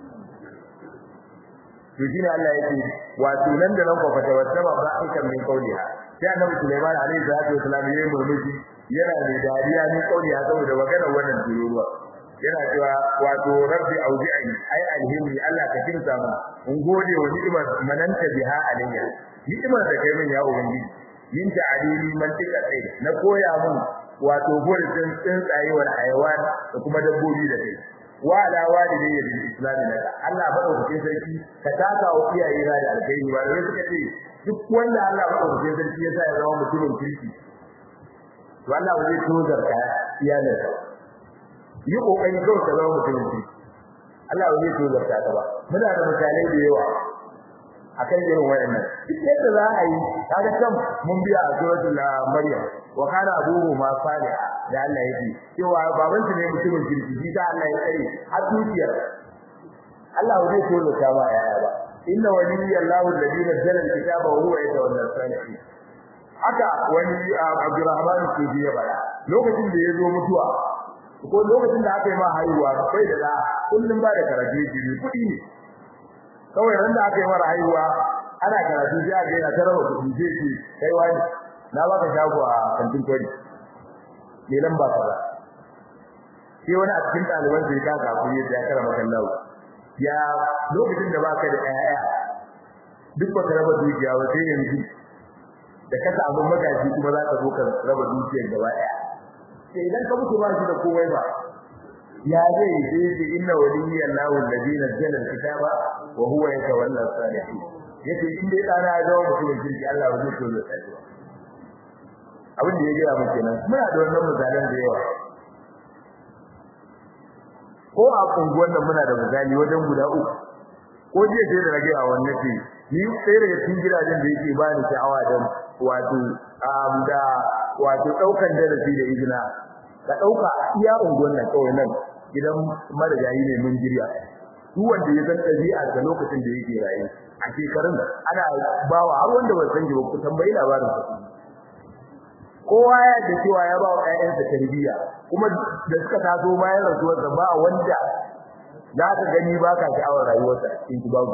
to shine Allah yake wato nan da nan ko fata wata ba ba aikan min kauliha sai annabi Sulaiman alaihi salatu wasallam yayi murmushi yana da dariya min kauliha saboda magana wannan tururuwa yana cewa wato rabbi auzi'ani ai alhimmi Allah ka kinsa mu in gode wa ni'imar mananta biha alayya ni'imar da kai min ya ubangiji min ta'alili man tika kai na koya mun wato gurin tsuntsaye wal hayawan da kuma dabbobi da kai wa ala walidayya bil islam laka Allah madaukakin sarki ka taka wa iyaye na da alkhairi ba da suka ce duk wanda Allah madaukakin sarki ya sa ya zama mutumin kirki to Allah ba zai tozar ka iyalanka yi kokari kawai ka zama mutumin kirki Allah ba zai tozar ka ba muna da misalai da yawa akan irin wayannan duk yadda za a yi kaga can mun biya a suratul maryam wa kana abuhu ma salih da Allah yake cewa baban shi ne mutumin kirki shi da Allah ya tsare har dukiyar Allah ba zai tona ta ba yaya ba inna waliyallahu alladhi nazzala alkitaba wa huwa yatawalla salihin haka wani Abdurrahman Sufi ya bada lokacin da ya zo mutuwa ko lokacin da aka yi ma haihuwa kai da da kullum ba da karaje jiri kudi ne kawai ran da aka yi mara haihuwa ana karatu sai aka yana ta raba kudi sai ce kai wani na baka shago a kantin kwari me lamba kaza sai wani a cikin ɗaliban sai ka ga kuri ya kara maka lawo ya lokacin da baka da ƴaƴa duk baka raba dukiya ba sai yanzu da ka samu magaji kuma za ka zo ka raba dukiyar gaba ɗaya sai idan ka mutu ba shi da komai ba ya zai yi inna waliyya Allahu alladhi nazzala al-kitaba wa huwa yatawalla as-salihin yace in dai dana ya zama mutumin kirki Allah ba zai tozo sai ba abin da ya gaya mu kenan muna da wannan misalan da yawa ko a kunguwan nan muna da misali wajen guda uku ko jiya sai da rage a wannan ce ni sai daga cikin gidajen da yake ba ni sha'awa da wato da wato daukan darasi da izina ka dauka iya unguwan nan kawai nan gidan marigayi ne mun jirya duk wanda ya san ɗabi'a da lokacin da yake raye a shekarun ana bawa har wanda ba san ba ku tambayi labarin sa kowa ya da cewa ya ba wa ƴaƴansa tarbiyya kuma da suka taso bayan rasuwar sa ba wanda za ka gani ba ka sha'awar rayuwarsa in ki babu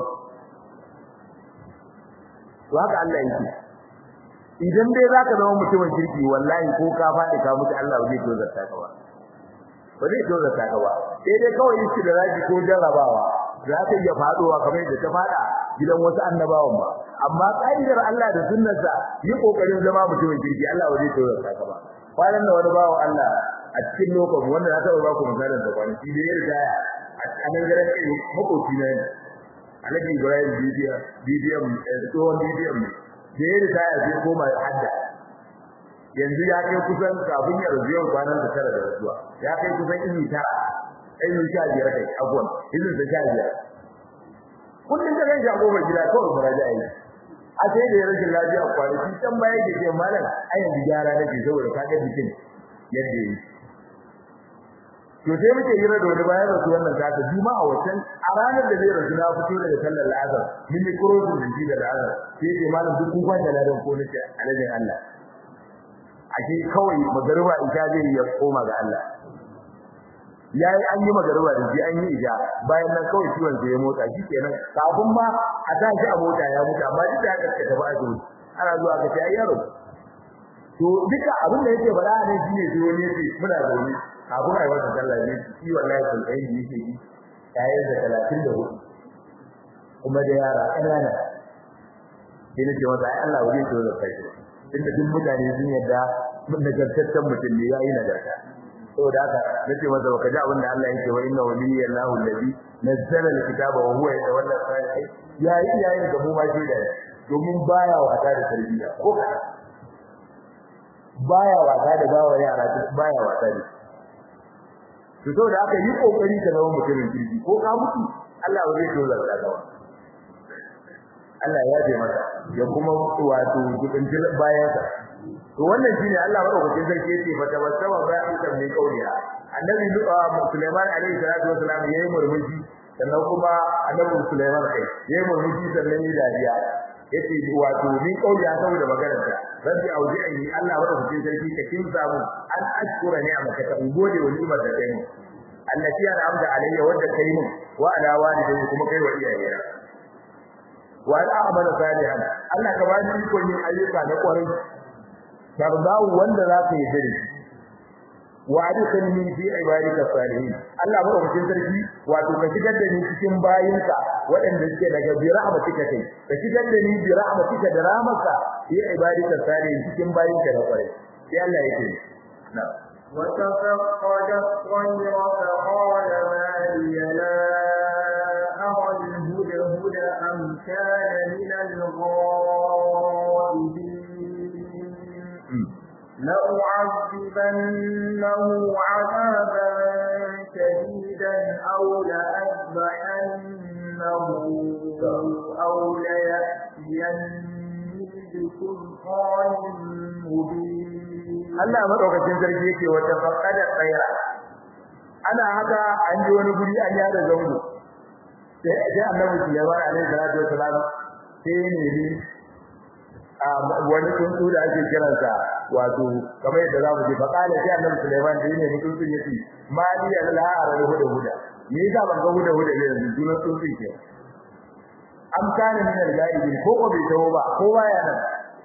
to haka Allah yake idan dai zaka zama mutumin kirki wallahi ko ka faɗi ka mutu Allah zai tozarta ka ba ba zai tozarta ka ba sai dai kawai yake da zaki ko jarrabawa za ta iya faduwa kamar yadda ta fada gidan wasu annabawan ba amma kaidar Allah da sunnarsa yi kokarin zama mutumin kirki Allah ba zai tozarta ka ba kwanan da wani bawo Allah a cikin lokacin wanda na taɓa ba ku misalin da kwanaki da ya riga a nan garin kai makoci na ne Alhaji Ibrahim Bidiya Bidiyan tsohon Bidiyan ne da ya riga ya je koma hadda yanzu ya kai kusan kafin ya rubuta kwanan da tara da rasuwa ya kai kusan ini tara ini sha biyar kai abuwan ini da sha biyar kullum da ran jago mai gida kawai muraja yi a sai da ya rashin lafiya kwanaki can baya ke ce malam a yanzu gyara nake saboda ka ga jikin yadda yi to sai muke hira da wani bayan rasu wannan zaka juma'a wancan a ranar da zai rasu na fito daga sallar la'azar mun yi kurosin da shi da la'azar sai ce malam duk kun kwanta ladan ko nace alajin Allah ake kawai magariba isha zai ya koma ga Allah yayi an yi magariba da shi an yi isha bayan nan kawai ciwon sai ya motsa shi kenan kafin ma a tashi a mota ya mutu amma duk da haka ka tafi asibiti ana zuwa ka ce ai yaro to duka abin da yake faɗa ne shine sai wani yace muna zaune kafin ai wannan sallah ne shi wallahi kun kai ni yake yi yayin da 34 kuma da yara ƙanana sai nake masa ai Allah wuri to da kai inda duk mutane sun yadda nagartaccen mutum ne yayi nagarta saboda haka nace masa baka ji abin da Allah yake wa inna waliyallahu allazi nazzala alkitaba wa huwa yatawalla salihin yayi yayin da mu ma shi da domin baya wata da tarbiyya ko kada baya wata da bawa yara baya wata da to saboda haka yi kokari ka zama mutumin kirki ko ka mutu Allah ba zai dole ka ga Allah ya ce masa ya kuma wato gudun bayan sa to wannan shine Allah madaukakin sarki yace fa tabassama ba'isa min qawliha annabi Sulaiman alaihi salatu wasalam yayi murmushi sannan kuma annabi Sulaiman kai yayi murmushi sannan yayi dariya yace wato min qawliha saboda maganar ta rabbi auzi'ni Allah madaukakin sarki ka kinsa mu an ashkura ni'amaka ka gode wa ni'imar da kai mu allati ana amda alayya wadda kai mu wa ala walidayya kuma kai wa iyayena wa ala amala salihan Allah ka bani ikon yin ayyuka na kwarai tardawu wanda za ka yi dare wa adkhilni fi ibadika salihin Allah ba mutum sarki wato ka shigar da ni cikin bayinka waɗanda suke daga bi rahmatika kai ka shigar da ni bi rahmatika da rahmaka fi ibadika salihin cikin bayinka da kwarai sai Allah yake na'am وتفقد الطير فقال ما لي أني بسلطان مبين Allah madaukakin sarki yake wata faqada tsaira ana haka an ji wani guri an yada zango sai sai Annabi Sulaiman alaihi salatu wasalam sai ne ni a wani tsuntsu da ake kiransa wato kamar yadda zamu ji faqala sai Annabi Sulaiman da ne tsuntsu yake mali al-la'ara huda huda me yasa ban ga huda huda ne yanzu sunan tsuntsu ke am kana min al-ghaibin ko ko bai tawo ba kowa ya nan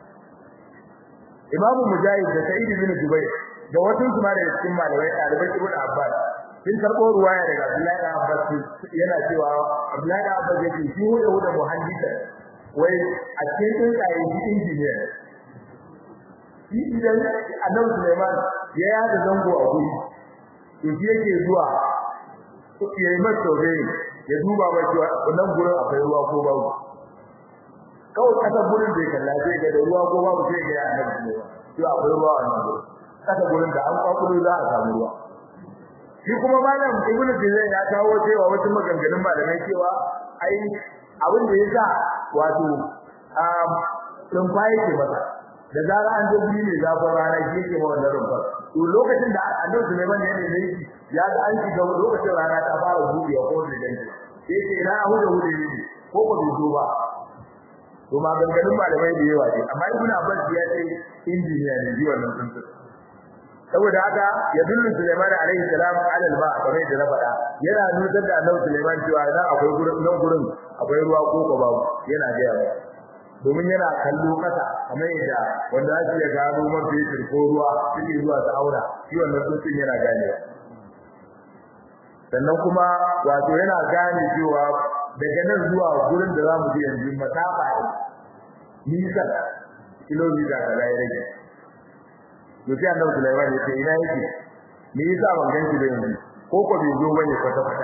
Imam Mujahid da Sa'id bin Jubair da wasu su ma da cikin malamai ɗalibai Ibn Abbas sun karɓo ruwaya daga Abdullahi bin Abbas yana cewa Abdullahi bin Abbas yake shi huda huda muhaddisa wai a cikin tsuntsaye shi injiniya shi idan Annabi Sulaiman ya yada zango a guri to shi yake zuwa ya yi masa survey ya duba ba cewa wannan gurin akwai ruwa ko babu kawai kasar gurin bai kalla zai ga da ruwa ko babu sai ga ya annabi ne to akwai ruwa a nan gurin kasar gurin da an kwakulo za a samu ruwa shi kuma malam ibnu tizai ya kawo cewa wasu maganganun malamai cewa ai abin da yasa wato um rumfa yake masa da zara an je guri ne zafin rana shi yake ma wannan rumfa to lokacin da annabi Sulaiman ya ne ne ya ga an shiga lokacin rana ta fara buɗewa ko da danki sai ce ina huda huda ne ko ko bai zo ba to maganganun malamai da yawa ne amma ibnu abbas ya ce injiniya ne ji wannan tsuntsun saboda haka ya dullu sulaiman alaihi salam ala alma kamar da na faɗa yana nuna da annabi sulaiman cewa nan akwai gurin nan gurin akwai ruwa ko ko babu yana ga yawa domin yana kallo kasa kamar yadda wanda ake ya gano man fetur ko ruwa suke zuwa ta aura shi wannan tsuntsun yana ganewa sannan kuma wato yana gane cewa daga nan zuwa gurin da zamu je yanzu masafa ne nisa kilomita kaza ya rage to sai annabi Sulaiman ya ce ina yake me yasa ban ganki da yanzu ko ko bai zo bane kwata kwata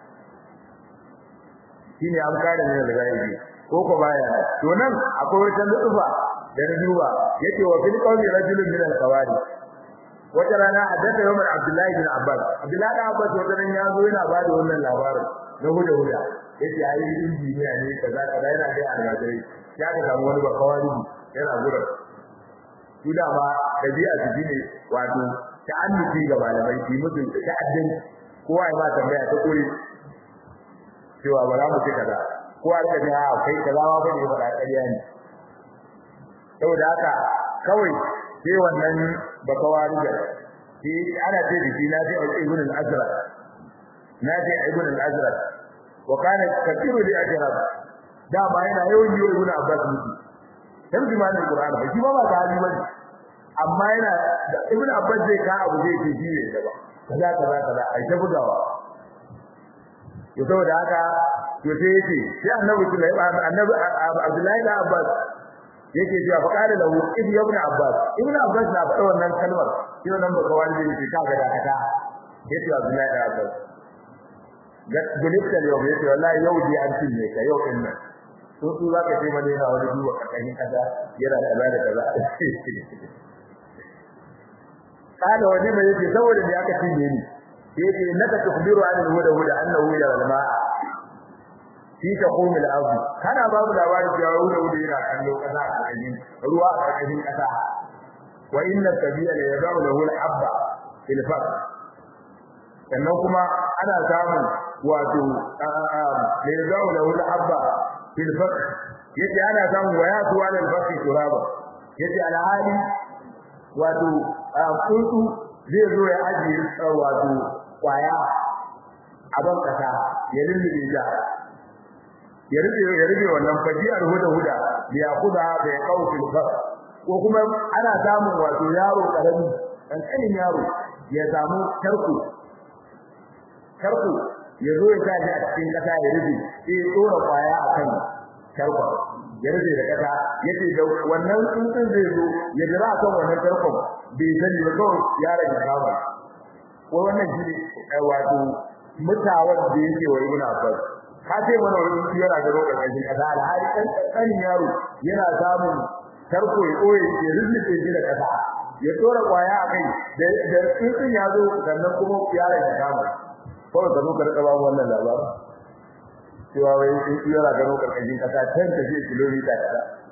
shine an kare ne da gaibi ko ko baya to nan akwai wata lutsufa da na duba yake wa fil qawli rajulun min al-qawari wata rana haddatha Umar Abdullahi bin Abbas Abdullahi bin Abbas wata ran ya zo yana bada wannan labarin na huda huda yace ai injiniya ne kaza kaza yana da almajiri ya ga samu wani bakawari yana gurin su da ma dabi'a su ne wato ta'annuci ga malamai su mutu ta'addin kowa ya ma tambaya ta kore cewa ba za mu ci kaza kowa da ga a kai kaza ma ba ne ba ƙarya ne saboda haka kawai sai wannan bakawari da shi ana ce da shi na ce ibn al-azraq na ce ibn al-azraq wa kana kathiru li ajrab da ba yana yawan yi ibn abbas mutu dan jimanin qur'ani ba shi ba ba hali bane amma yana ibn abbas zai ka abu zai ce shi ne da ba kaza kaza kaza ai ta bugawa to saboda haka to sai yace sai annabi sulaiman annabi abdullahi da abbas yake cewa fa qala lahu ibn ibn abbas ibn abbas na faɗa wannan kalmar sai wannan baka wani yake kaga da kata yace abdullahi da abbas gulibta yau yace wallahi yau dai an cinye ka yau din nan to su zaka ce mana yana wani duwa karkashin kaza yana kaza da kaza kana wani mai yake saboda me aka cinye ni yace naka tukhbiru an al-huda huda annahu ila al-ma'a fi taqum al-ardh kana babu labarin cewa huda huda yana kallo kaza a karkashin ruwa a karkashin kasa wa inna tabi'a la yad'u lahu al-habba fil faq sannan kuma ana samun wato da ya zawo da wani abba fil faq yace ana samun waya tuwa da faqi turaba yace alhali wato kuntu zai zo ya aje wato kwaya a ban kasa ya lullube ta ya rufe ya rufe wannan fajiyar huda huda da ya kuda da ya kawo fil faq ko kuma ana samun wato yaro karami dan kanin yaro ya samu tarko tarko ya zo ya tashi a cikin kasa ya rufe sai ya tsora kwaya akan tarko ya rufe da kasa yace da wannan tsuntsun zai zo ya jira akan wannan tarkon bai sani ba kawai yaron ya kama ko wannan shi ne wato mutawar da yake wa ibnu abbas ka ce mana wani yana da roƙar ƙarfin kasa alhali ɗan ƙanƙanin yaro yana samun tarko ya ɓoye ya rufe shi da kasa ya tsora kwaya a kai da tsuntsun ya zo sannan kuma yaron ya kama kawai ka zo ka rika babu wannan labarin cewa wai in yana gano karkashin kasa can tafi kilomita kaza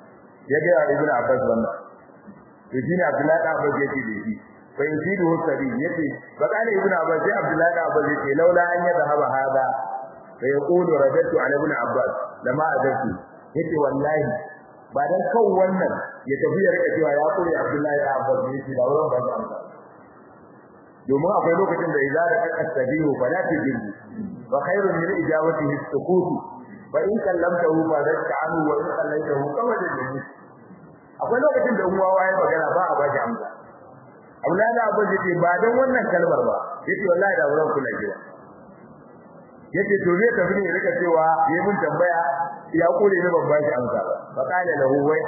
ya ga ibnu abbas wannan to shine abdullahi da abbas yake da shi fa yusidu sabi yace ba kana ibnu abbas sai abdullahi da abbas yace laula an yadhhaba hada fa yaqulu radatu ala ibnu abbas lama adatu yace wallahi ba dan kan wannan ya tafi ya rika cewa ya kore abdullahi da abbas yace da wurin ba amsa domin akwai lokacin da idza da kasabihu fala tujibu wa khairun min ijabatihi as-sukut fa in kallamtahu fa zakka anhu wa in kallaytahu kama da jini akwai lokacin da uwa waye magana ba a bashi amsa Abdullahi da Abu yace ba dan wannan kalmar ba yace wallahi da wurin kula jiwa yace to ne tafi ne rika cewa yayin mun tambaya ya kore ne ban bashi amsa ba fa kana lahu wai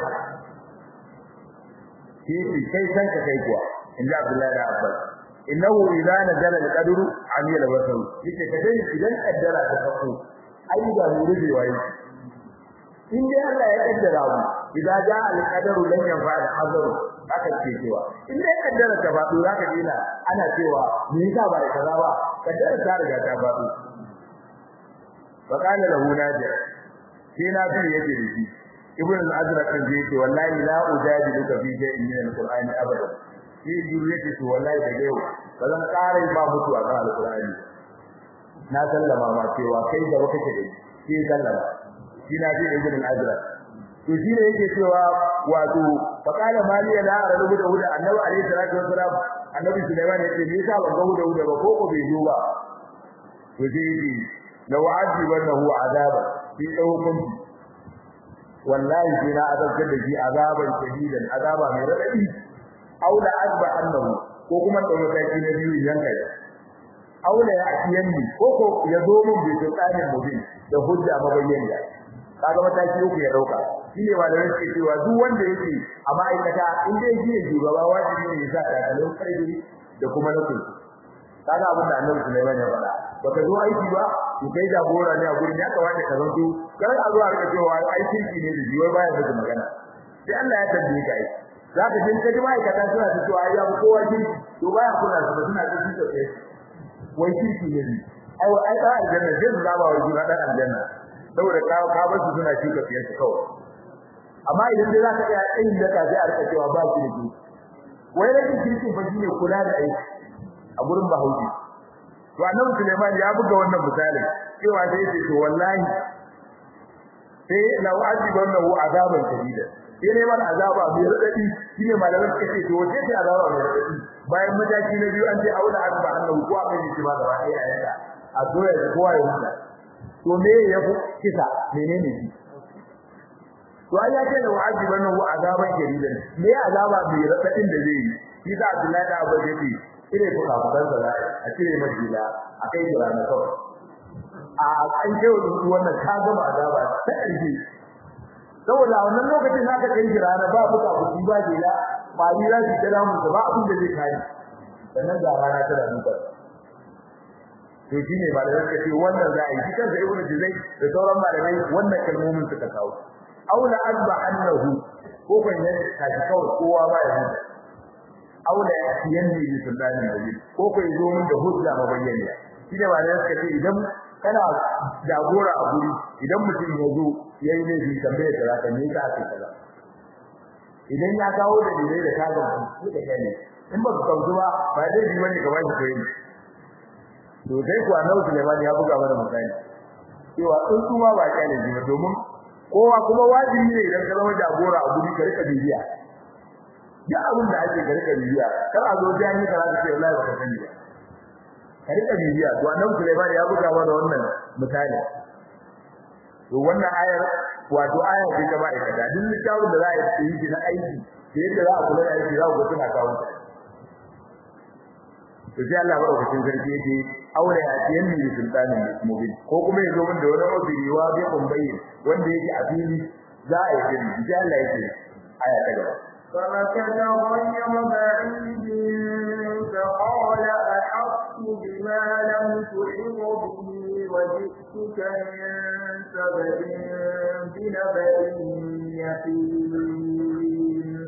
shi kai san ka kai kuwa inda Abdullahi da Abbas innahu idza nazala al-qadru amila wasahu yake kadai idan kaddara ta sako ai da muruje waye in dai Allah ya kaddara mu idza jaa al-qadru lan yanfa al-hazru haka ce cewa in dai kaddara ta faɗo zaka dina ana cewa me yasa ba kaza ba kaddara ta riga ta faɗo wa kana lahu naji sai na bi yake da shi ibn al-azraq kan je ce wallahi la ujadiluka fi shay'in min al-qur'ani abada shi juriyati to wallahi da yau ba zan ƙara ba mutu a kan al-qur'ani na sallama ma cewa kai da kake da shi sallama shi na ji ibn al-azraq to shi ne yake cewa wato faqala maliya la arabu da huda annabi alayhi salatu wassalam annabi sulaiman yace me yasa ban ga huda huda ba ko ko bai zo ba to sai yace law azibannahu azaba fi dawkum wallahi sai na azabtar da shi azaban shadidan azaba mai radadi aw la azba annahu ko kuma da mataki na biyu yanka aw la ya'tiyanni ko ko ya zo mun bi tsarin mubin da hujja mabayyana kaga mataki uku ya dauka shine malamai suke cewa duk wanda yake a ma'aikata in dai shi ne shugaba wajibi ne ya sa takalmin karfi da kuma na kulku kaga abin da Annabi Sulaiman ya faɗa baka zo aiki ba to kai jagora ne a gurin ya kamata ka zanto kar a zo a rika cewa ai kirki ne da jiwai baya da magana sai Allah ya tambaye ka ai zaka jin ka ji ma'aikata suna ta cewa ai ya kowa kirki to baya kula da suna ta ji kai wai kirki ne ai ai da aljanna zai zaba wa juna dan aljanna saboda ka ka bar su suna shuka fiye su kawai amma idan dai zaka tsaya tsayin da ka sai a rika cewa ba kirki wai rashin kirki fa shine kula da aiki a gurin Bahaushe to annabi Sulaiman ya buga wannan misalin cewa sai yace to wallahi sai law ajibannahu azaban shadida sai ne man azaba mai radadi shine malaman suka ce to wace ce azaba mai radadi bayan mataki na biyu an ce aula azaba annahu ko aka yi ba gaba ɗaya yayin a doya da kowa ya huta to me ya fi kisa menene shi to ai ya ce da wa'azibannahu azaban shadidan me azaba mai radadin da zai yi shi da Abdullahi da Abu Bakr cire fuka fukan sa a cire majila a kai jira na kawai a an ce wannan ka gama azaba ta ƙarfi saboda a wannan lokacin haka kai jira na ba fuka fuki ba jila ba ni za su kira mu ba abin da zai kai sannan ga rana ta da duka to shine malamai suka ce wannan za a yi shi kansa ibnu juzai da sauran malamai wannan kalmomin suka kawo aula azba annahu ko ban yana kaji kawai kowa ba ya huta aula yanni bi sunnati nabi ko ko yazo mun da hujja mabayyana shine ba da suka ce idan kana jagora a guri idan mutum ya zo yayi ne bi tambaye da zaka ne ka ake kaza idan ya kawo da dalilai da kaga ku da kai in ba ka kauzu ba ba dai bi wani ka bashi koyi to dai ku annabi Sulaiman ya buga mana misali cewa in kuma ba kyale ji ba domin kowa kuma wajibi ne idan ka zama jagora a guri ka rika bibiya duk abin da ake ka rika bibiya kar a zo da yanki ka ce wallahi baka sani ba ka rika bibiya to annabi Sulaiman ya buga mana wannan misali to wannan ayar wato aya ce ta ma'aikata duk littafin da za a yi shi na aiki da yadda za a kula da aiki za ku ga suna kawo ta to sai Allah madaukakin sarki yake aure ya ce yanni bi sultanin mubin ko kuma yazo min da wani ofiri wa bi umbayyin wanda yake a fili za a yi din sai Allah yake aya ta gaba فمكث غير بعيد فقال أحطت بما لم تحط به وجئتك من سبب بنبأ يقين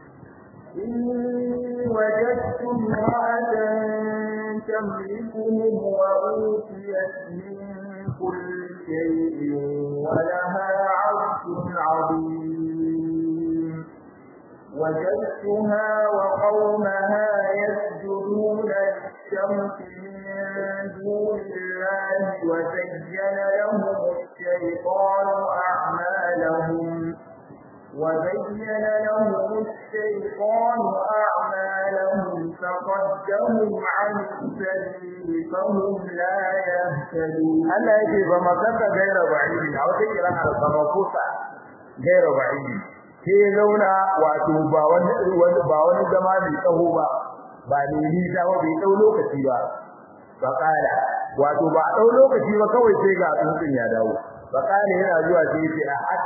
إني وجدت امرأة تملكهم وأوتيت من كل شيء ولها عرش عظيم وجدتها وقومها يسجدون للشمس من دون الله وزين لهم الشيطان أعمالهم وزين لهم الشيطان أعمالهم فصدهم عن السبيل فهم لا يهتدون Allah yake ba makaka gaira ba'idi a wata kira a sama kusa gaira ba'idi ke zauna wato ba wani ba wani zama mai tsaho ba ba ne nisa ba bai dau lokaci ba ba kala wato ba dau lokaci ba kawai sai ga tsuntsun ya dawo ba kala yana zuwa sai yace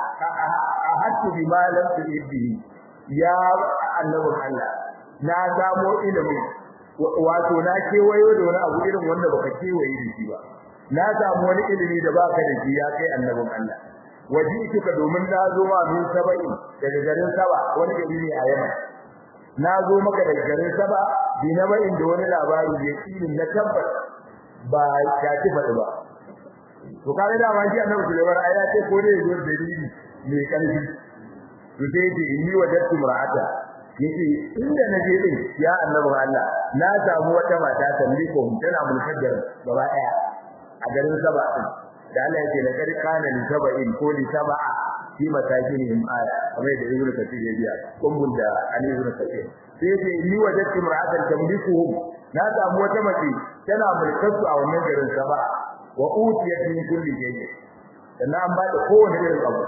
a hattu bi malam tudibbi ya annabin Allah na samo ilimi wato na kewayo da wani abu irin wanda baka kewaye da shi ba na samu wani ilimi da baka da shi ya kai annabin Allah wajituka domin na zo ma min sabai daga garin saba wani gari ne a yamma na zo maka daga garin saba bi na bayin da wani labari ya kini na tabbas ba ya ci faɗi ba to kare da ma shi annabi Sulaiman ai ya ce ko ne zo dalili mai karfi to sai ce inni wajadtu mar'ata yace inda naje din ya annabin Allah na samu wata mata tamliko tana mulkar gaba daya a garin saba din da Allah yake lakar kana li saba'in ko li saba'a fi masakinihim aya kamar da Ibn Kathir ya biya kumbul da Ali Ibn Kathir sai yace ni wajadtu mar'atan tamlikuhum na samu wata mace tana mulkar su a wannan garin saba wa utiyat min kulli shay'in sannan an ba da kowane irin abu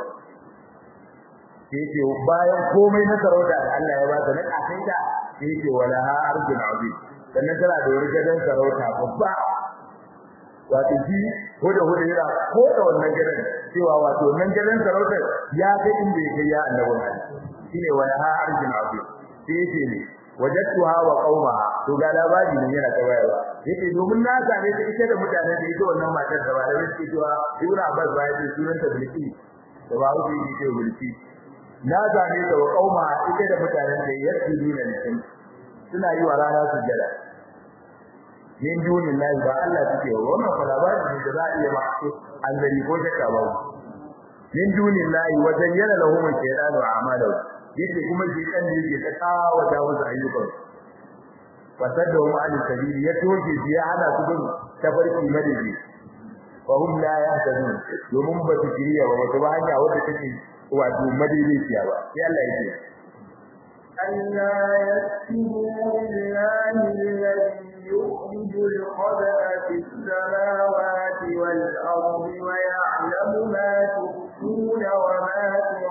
sai yace bayan komai na sarauta da Allah ya ba ta na kafaita sai yace wala ha arjun azim sannan tana da wani gadon sarauta babba wato shi ko da hudu yana ko da wannan gidan cewa wato wannan gidan sarautar ya ga inda yake ya annabi Allah shine wala ha arjin azu sai yake ne wajadtuha wa qauma to ga labari ne yana tabayarwa yake domin na same ta ita da mutanen da ita wannan matar da ba da yake cewa Ibn Abbas ba yake sunan ta bilki da ba wuce yake bilki na same ta wa qauma ita da mutanen da yake duna ne suna yi wa rana sujjada min dunin lahi ba Allah suke wannan fa labari ne da za a iya mako an gari ko shakka ba min dunin lahi wa zayyana lahum shaytanu a'malahu yake kuma shi kan ne yake ta kawo da wasu ayyukan fasadda hum an sabili ya toke shi ya hana su bin tafarki madadi fa hum la yahtadun domin ba su kiriya ba wata hanya wadda take wato madaidaiciya ba sai Allah yake ألا يسجدوا لله الذي يخرج الخبأ في السماوات والأرض ويعلم ما تخفون وما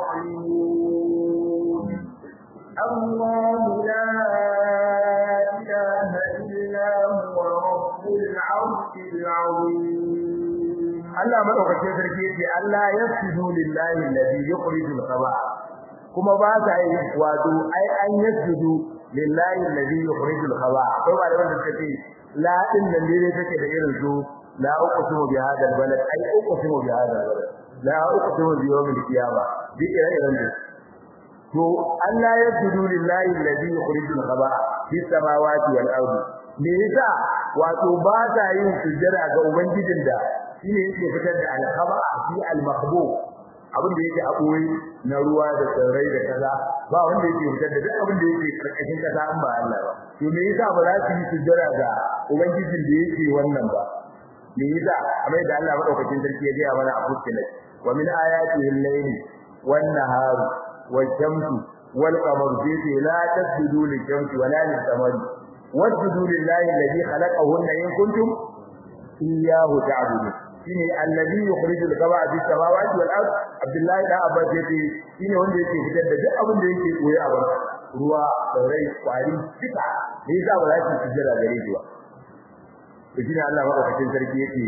تعلنون الله لا إله إلا هو رب العرش العظيم Allah madaukakin sarki yace Allah yasjudu lillahi alladhi yukhrijul khaba'a kuma ba sa yi wato ai an yasjudu lillahi alladhi yukhrijul khaba'a akwai ba da wanda suka ce la din nan dai take da irin su la uqsimu bi hadha albalad ai uqsimu bi hadha albalad la uqsimu bi yawm alqiyama bi irin da to Allah yasjudu lillahi alladhi yukhrijul khaba'a fi samawati wal ardi me yasa wato ba sa yin sujjada ga ubangijin da shine yake fitar da al-khaba'a fi al-mahbub abin da yake a boye na ruwa da tsirrai da kaza ba wanda yake fitar da duk abin da yake karkashin kasa an ba Allah ba to me yasa ba za su yi sujjada ga ubangijin da yake wannan ba me yasa amma da Allah madaukakin sarki ya ga mana a fuskilat wa min ayatihi al-layli wan nahar wash-shamsu wal qamaru fi la tasjudu lish-shamsi wa la lis-samari wasjudu lillahi alladhi khalaqahunna in kuntum iyyahu ta'budun shine allazi yukhrijul khaba'a bis samawati wal ard abdullahi da abbas yace shine wanda yake fitar da duk abin da yake koyi a banka ruwa rai kwari duka ne yasa ba za ki sujjada gare shi ba to shine Allah madaukakin sarki yake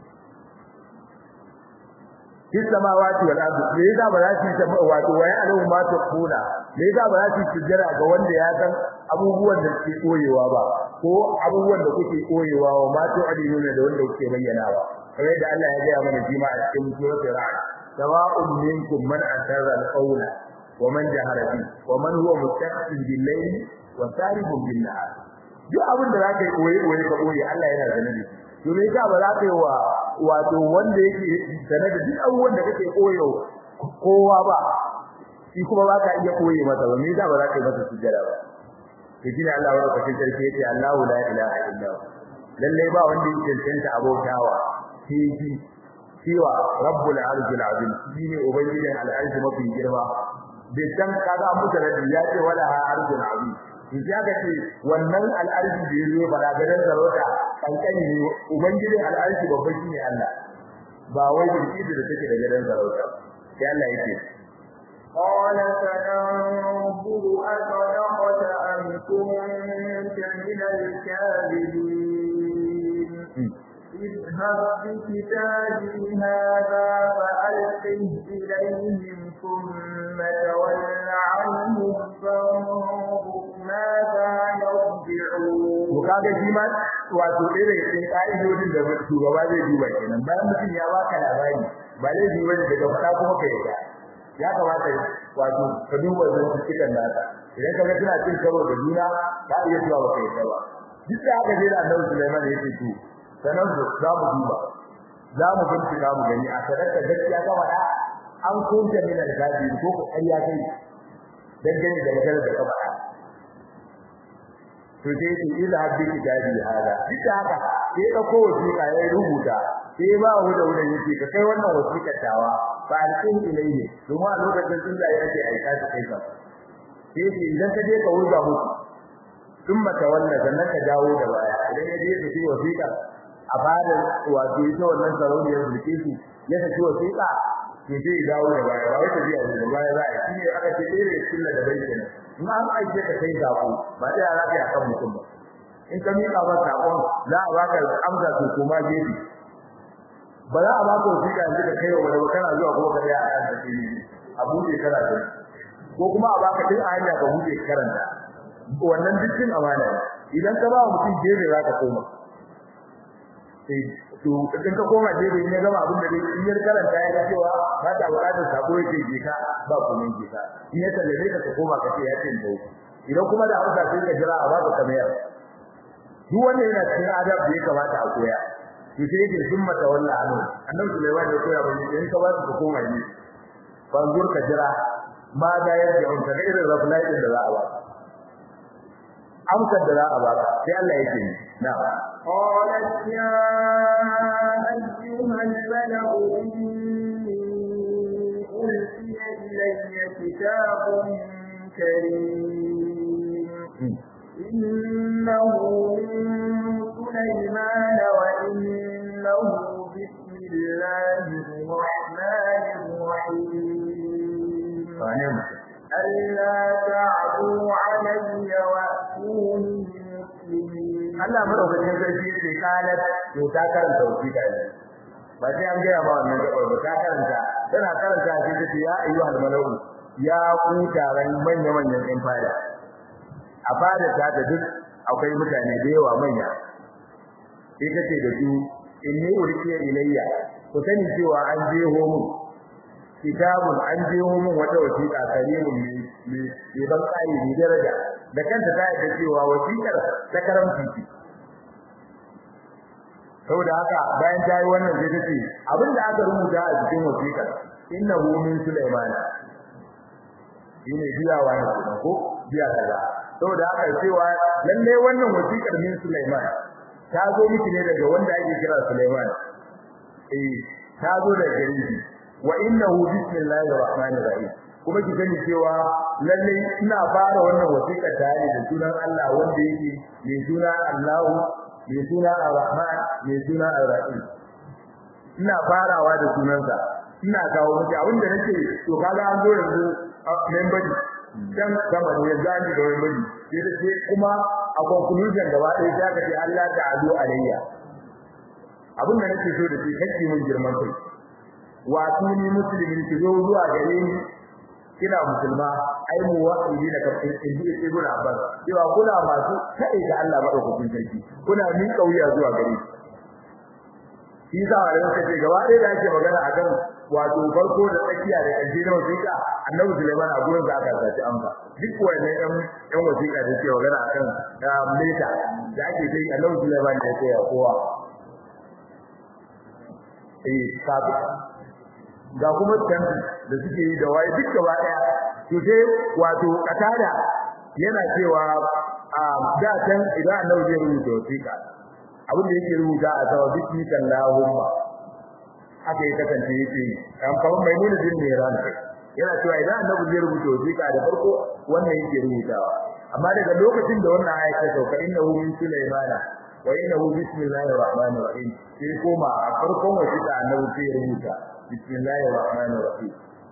bis samawati wal ard ne yasa ba za ki wato waya alu ma ta kuna ne yasa ba za ki sujjada ga wanda ya san abubuwan da ke koyewa ba ko abubuwan da kuke koyewa wa ma tu'adiluna da wanda kuke bayyanawa kamar da Allah ya gaya mana jima a cikin suratul ra'd sawa'un minkum man asarra al-qawla wa man jahara bi wa man huwa mustaqbil bil-layli wa saribun bin-nahar duk abin da zaka yi koyi koyi ka koyi Allah yana sanar da shi to me yasa ba za ka yi wa wato wanda yake sanar da duk abubuwan da kake koyo kowa ba shi kuma ba ka iya koyi masa ba me yasa ba za ka yi masa sujjada ba to shine Allah wa rabbuka sarki yace Allahu la ilaha illa hu lalle ba wanda yake cancanta abautawa sai shi cewa rabbul arshil azim shine ubangijin al'arshi mafi girma bai san kaga an mutu rabbi ya ce wala ha arshil azim in ya ga ce wannan al'arshi da yazo fara gadan sarauta kankani ne ubangijin al'arshi babba shine Allah ba wai birki da take da gadan sarauta sai Allah yake قال سننظر أصدقت أم كنت من الكاذبين اذهب بكتابي هذا فألقه إليهم ثم تول عنهم فانظر ماذا يرجعون to kaga shi ma wato irin cikin ka'idodin da shugaba zai duba kenan bayan mutum ya baka labari ba zai duba ne daga fada kuma ka yarda ya kamata wato ka duba zuwa cikin nasa idan kaga suna cin karo da juna ka iya zuwa ba ka yarda ba duk da haka dai Annabi Sulaiman ya ce to sanan za mu duba za mu bincika mu gani a sadaka gaskiya ga wada an kunta min al-gadi ko ko ƙarya kai dangane da maganar da ka faɗa to sai ce ila habbi kitabi hada duk da haka sai da ko wasiƙa ya rubuta sai ba hu da wurin yake ka kai wannan wasiƙar tawa fa alqin ilayhi domin a lokacin sun da yake aika ta kai ka sai ce idan ka je ka wurga musu thumma tawalla sannan ka dawo da baya idan ya je ka ci wasiƙa a bada wato ita wannan sarauniyar bilkisu ya saki wasiƙa to sai dawo da baya ba wai ta biya da baya za a yi aka ce dai sunna da bai kenan in an aike ka kai sako ba sai za ka akan mutum ba in ka mika ba sakon za a baka amsa to kuma gefe ba za a baka wasiƙa yanzu ka kai wa wani kana zuwa kuma ka tsaya a kan take ne a buɗe kana da ko kuma a baka tun a hanya ka buɗe karanta wannan dukkan amana idan ka ba mutum gefe za ka koma sai to idan ka koma gefe in ya gama abin da in ya karanta ya cewa ba ta buƙatar sako yake je ka ba kuma je ka in ya sallame ka ka koma ka ce ya ce da idan kuma da amsa sai ka jira a baka kamar duk wanda yana cikin adab da ya kamata a koya to sai yake summa tawalla anu annabi Sulaiman ya koya bani in ka ba su ka koma ne bangur ka jira ma da yadda on ka irin raflai din da za a ba amsar da za a ba sai Allah yake ni na'am قالت يا أيها الملأ إني ألقي إلي كتاب كريم إنه من سليمان وإنه بسم الله الرحمن الرحيم ألا تعدوا علي وأتوني مسلمين Allah madaukakin sarki yake kalat to ta karanta wasiƙa ne ba sai an gaya ma wannan gabar ba ta karanta tana karanta sai ta ce ya ayyuhal malau ya ku taron manya manyan ɗan fada a fada ta da duk akwai mutane da yawa manya sai ta ce da su inni urkiya ilayya ku sani cewa an je homu kitabun an je homu wata wasiƙa karimun ne ne ban kai ne daraja da kanta ta yi cewa wasiƙar ta karamci ce saboda haka bayan ta yi wannan sai ta ce abinda aka rubuta a cikin wasiƙar innahu min sulaiman shine biyawa ne kuma ko biya kaza saboda haka cewa lalle wannan wasiƙar min sulaiman ta zo miki ne daga wanda ake kira sulaiman eh ta zo daga gare shi wa innahu bismillahir rahmanir rahim kuma ki sani cewa lalle ina fara wannan wasiƙa tare da sunan Allah wanda yake mai suna Allahu mai suna Ar-Rahman mai suna Ar-Rahim ina farawa da sunansa ina kawo miki abin da nake to kaga an zo yanzu members dan sama ne ya zani da members sai da sai kuma a conclusion gaba ɗaya sai ka ce Allah ta'alu alayya abin da nake so da shi kake mun girman kai wa tuni muslimin ki zo zuwa gare ni kina musulma ai mu wa'idi da kafin inji ibn Abbas cewa kuna masu kai da Allah madaukakin sarki kuna min kauya zuwa gare shi shi sa da kace gaba ɗaya da ake magana akan wato farko da tsakiya da ƙarshe na wasiƙa Annabi Sulaiman a gurin da aka sace amsa duk wannan ɗan ɗan wasiƙa da ke magana akan leta da ake kai Annabi Sulaiman da ya koya kowa eh sabu ga kuma tantu da suke yi da waye duk gaba daya to sai wato katada yana cewa a da can idan annabi zai rubuta wasiƙa abin da yake rubuta a sama bismillahumma haka ya kasance yake kan kawai mai nuna din ne ran kai yana cewa idan annabi zai rubuta wasiƙa da farko wannan yake rubutawa amma daga lokacin da wannan aya ta sauka innahu min sulaymana wa innahu bismillahir rahmanir rahim sai koma a farkon wasiƙa annabi sai rubuta bismillahir rahmanir rahim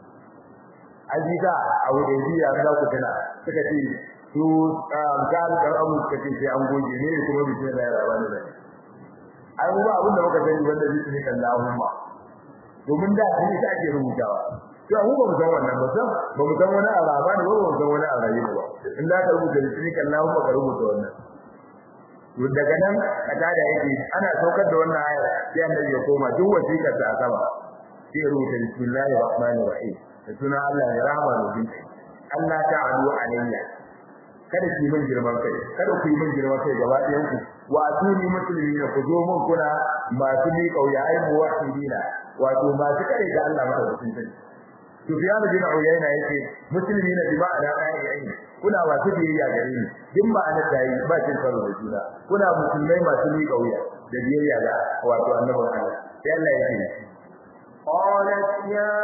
ajiza a wudaiya za ku tana suka ce su kan kan abu suka ce sai an goge ne kuma bismillahir rahmanir rahim ai mu ba abin da muka sani wanda bismillahumma domin da shi ita ake rubutawa to mu ba mu san wannan ba san ba mu san wani araba ne ba mu san wani arabi ba in da ka rubuta bismillahumma ka rubuta wannan to daga nan kada da yake ana saukar da wannan aya sai annabi ya koma duk wasiƙar ta sama sai rubuta bismillahir rahmanir rahim da suna Allah ya rahama da jin Allah ta'alu alayya kada ku yi min girman kai kada ku yi min girman kai gaba ɗayan ku wa atuni muslimina ku zo mun kuna masu mi kauya ai muwahhidina wato masu kare da Allah madaukakin sarki Sufyan bin Uyayna yake muslimina bi ma'ana ayyayin kuna masu biyayya gare ni din ma'ana dai ba cin karo da juna kuna musulmai masu mi kauya da biyayya ga wato annabawan Allah sai Allah yake قالت يا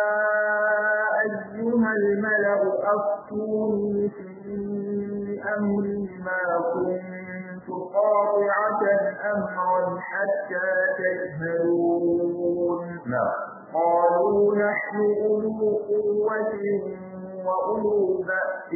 أيها الملأ أفتوني في أمري ما كنت قاطعة أمرا حتى تشهدون نعم قالوا نحن أولو قوة وأولو بأس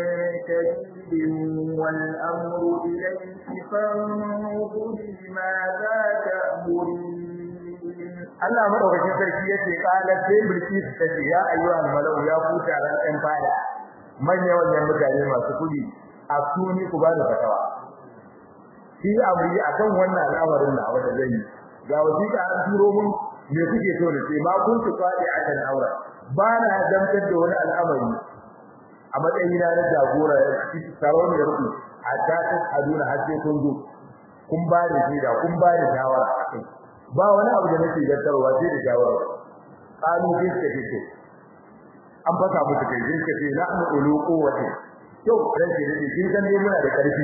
شديد والأمر إليك فانظري ماذا تأمرين Allah madaukakin sarki yace kala sai bilkis tace ya ayyuhal malau ya kuta ran ɗan fada manya wannan mutane masu kudi a suni ku ba da fatawa shi amri akan wannan al'amarin da wanda zai yi ga wasiƙa an turo mun me kuke so ne sai ma kun ku fadi akan aura ba na dantar da wani al'amari a matsayin na jagora sarauniyar ku a tatin aduna har sai kun zo kun ba da shi da kun ba da shawara akai ba wani abu da nake gaddarwa sai da shawara qalu bi sakito an fata musu kai sai kace la an ulu quwwati to ranke ne kin san dai muna da karfi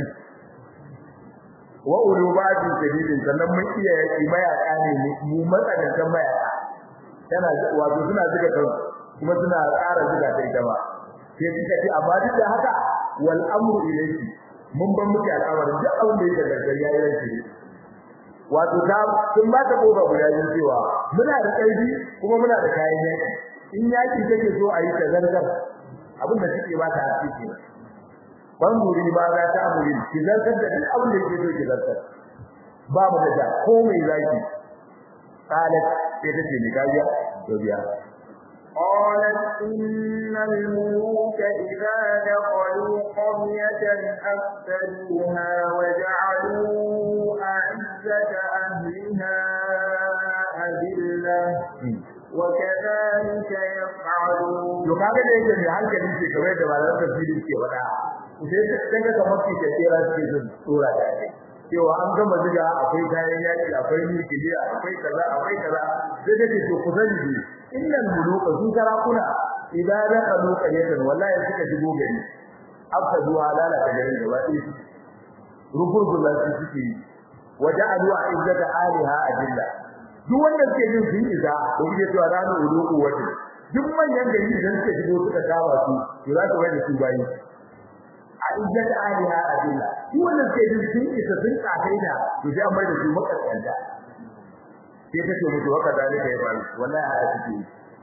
wa ulu ba'di sadidin sannan mun iya yaki mayaka ne mu matsalantan mayaka tana wato suna zuga kan kuma suna ƙara zuga ta ita ba sai kika ce amma duk da haka wal amru ilayki mun ban miki al'amarin duk abin da yake da yayi ranki wato ta sun ba ta kofa guda biyu cewa muna da ƙarfi kuma muna da kayan yaki in yaki take so a yi ta zargar abin da take ba ta haƙi ke ban guri ba za ta amuri ki zargar da duk abin da yake so ki zargar ba mu da ja ko mai zaki qalat sai ta ce ni gajiya to biya قالت إن الملوك إذا دخلوا قرية أفسدوها وجعلوا أعزة أهلها أذلة وكذلك يفعلون to kaga da yake mai hankali ce kamar da malaman tafsiri ke faɗa sai ta kaga kamar ki ta tsira ce da tsora da ake cewa an gama ziga akwai kayan yaki akwai nukiliya akwai kaza akwai kaza sai ta ce to ku sani ne innal muluka su sarakuna idan da kalu qaryatan wallahi suka shigo gari afsadu halala ta garin gaba ɗaya ruburgulla su suke yi waja'alu izzata aliha adilla duk wanda suke jin sun isa da kuke cewa za mu uluku wata duk manyan gari idan suka shigo suka kama su to za su wani su bayi a izzata aliha adilla duk wanda suke jin sun isa sun kakaita to sai an mai da su makaskanta sai ta ce mutu waka dalika ya faru wallahi haka take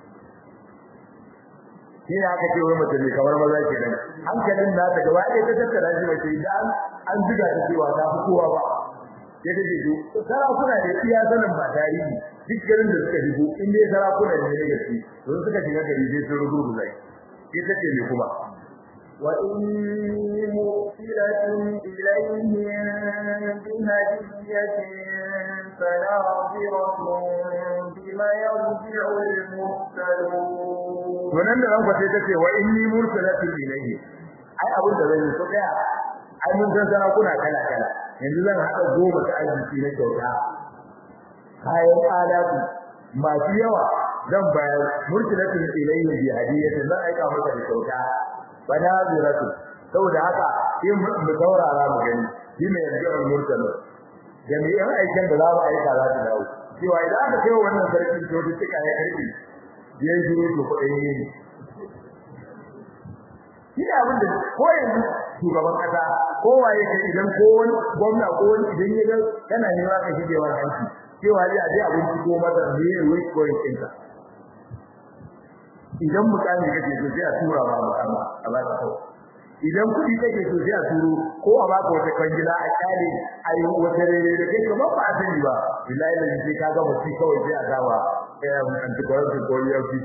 yi shi aka ce wai mutum kamar maza kenan hankalin na ta gaba ɗaya ta tattara shi mace idan an zuga ta cewa ta fi kowa ba sai ta ce to sarakuna da iya sanin ba tarihi duk garin da suka shigo in dai sarakuna ne na gaske to suka shiga gari sai sun rubu zai sai ta ce me kuma وإني مرسلة إليهم بهدية فناظرة بما يرجع المرسلون wannan da ranka sai tace wa inni mursalatu ilayhi ai abin da zan yi so daya ai mun san sana kuna kala kala yanzu zan hada goma ta arziki na kyauta kayan alatu masu yawa zan bayar mursalatu ilayhi bi hadiyatin zan aika maka da kyauta banaziratu saboda haka in mu saurara mu gani shi ne yarji'ul mursalu jami'an aikin da za mu aika za ta dawo cewa idan aka kai wannan sarki to duk suka ya karbi ya yi shiru to kuɗin yi ne shi ne abin da ko yanzu shugaban kasa ko waye kai idan ko wani gwamna ko wani idan ya ga kana nema ka shige wa hanci cewa ya je abinci ko masa ne ya wai ko yin ka idan mutane kake so sai a tura ma mutane a ba ka kawai idan kuɗi kake so sai a turo ko a baka wata kwangila a kyale a yi wata rere da kai kamar ba a sani ba billahi da sai ka ga mutum kawai sai a gama anticorruption ko EFCC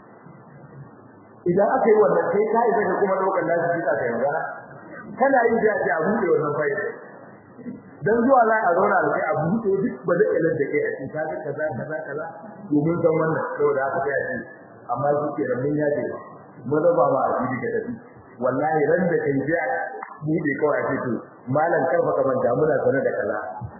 idan aka yi wannan sai ka isa ka kuma ɗaukar nasu jika ka yanzu kana yi da a buɗe wannan fayil dan zuwa za a zauna da kai a buɗe duk ba zai kalar da kai a cikin kaga kaza kaza kaza domin san wannan saboda haka sai a ce amma shi ke da mun yaje mu raba ma a jiki ka tafi wallahi ran da kai ji bude kawai ce to malam karfa ka manta muna sanar da kaza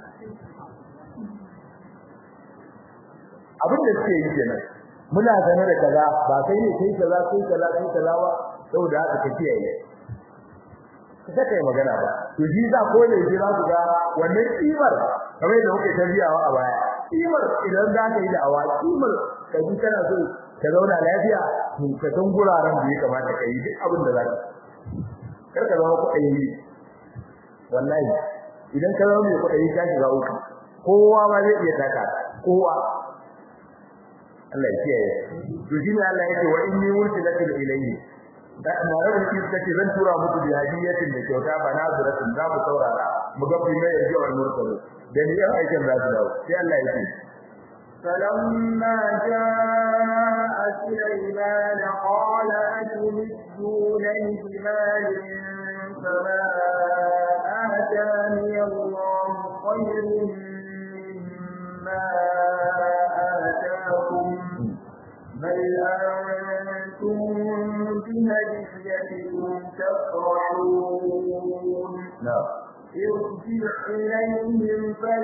abin da suke yi kenan muna sanar da kaza ba kai ne kai kaza kai kaza kai kaza ba saboda haka ka kiyaye ka kai magana ba to shi za ko ne ji za ku ga wannan kimar kamar da kuke tabiyawa a baya kimar idan za ka yi da awa kimar ka ji kana so ka zauna lafiya to ka san guraren da ya kamata ka yi duk abin da za ka kar ka zama kuɗi wallahi idan ka zama mai kuɗi ka shiga uku kowa ma zai iya taka kowa Allah ya kiyaye to shine Allah yake wa inni wursilatil ilayhi da na rabu ki kace zan tura muku da hadiyatin da kyauta ba na zuratin za mu saurara mu ga prima yarji wal mursalu da ni yan aikin za su dawo sai Allah ya ce فلما جاء سليمان قال أتمدونني بمال فما آتاني الله خير مما آتاكم بل أنتم بهديتكم تفرحون na'am ارجع إليهم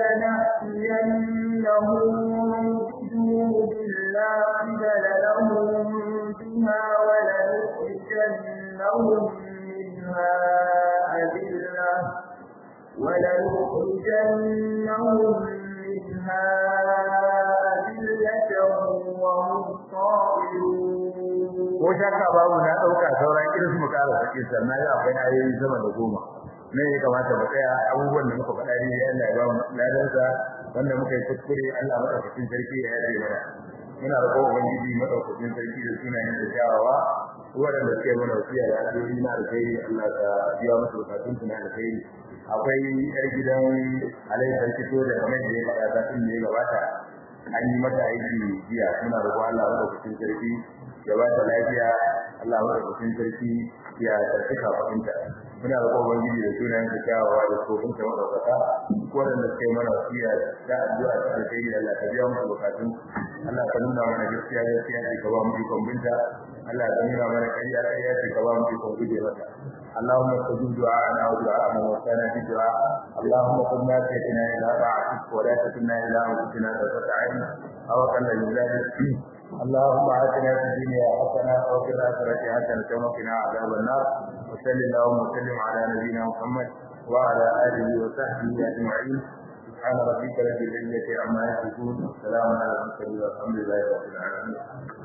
فلنأتينهم بجنود لا قبل لهم بها ولنخرجنهم منها أذلة ولنخرجنهم منها أذلة وهم صاغرون ko shakka babu na dauka sauran irin mu kara sake sannan ya akwai ayoyi sama da goma ne ya kamata mu tsaya abubuwan da muka faɗa ne Allah ya ba mu ladansa wanda muka yi kuskure Allah madaukakin sarki ya yaje mana muna roƙon ubangiji madaukakin sarki da sunayen da kyawawa waɗanda suke mana wasiya da addu'o'i na alkhairi Allah ka biya musu bukatun su na alkhairi akwai yar gidan Alayhi sarki to da kamar da ya faɗa zafin da ya gabata an yi mata aiki jiya muna roƙon Allah madaukakin sarki ya ba ta lafiya Allah madaukakin sarki ya tsarki kafafinta muna da kowa gidi da sunayen da kyawawa da tsofin ta madaukaka waɗanda suka yi mana wasiya da addu'a ta alkhairi Allah ka biya musu bukatun Allah ka nuna mana gaskiya gaskiya ce ka ba mu ikon binta Allah ka nuna mana ƙarya ƙarya ce ka ba mu ikon guje mata اللهم استجب دعاءنا ودعاء من وفانا في دعاء اللهم قد ناسيتنا الى طاعتك ولا تكلنا الى انفسنا طرفة عين او اقل من ذلك اللهم آتنا في الدنيا حسنة وفي الآخرة حسنة وقنا عذاب النار وصل اللهم وسلم على نبينا محمد وعلى آله وصحبه أجمعين سبحان ربك رب العزة عما يصفون وسلام على المرسلين والحمد لله رب العالمين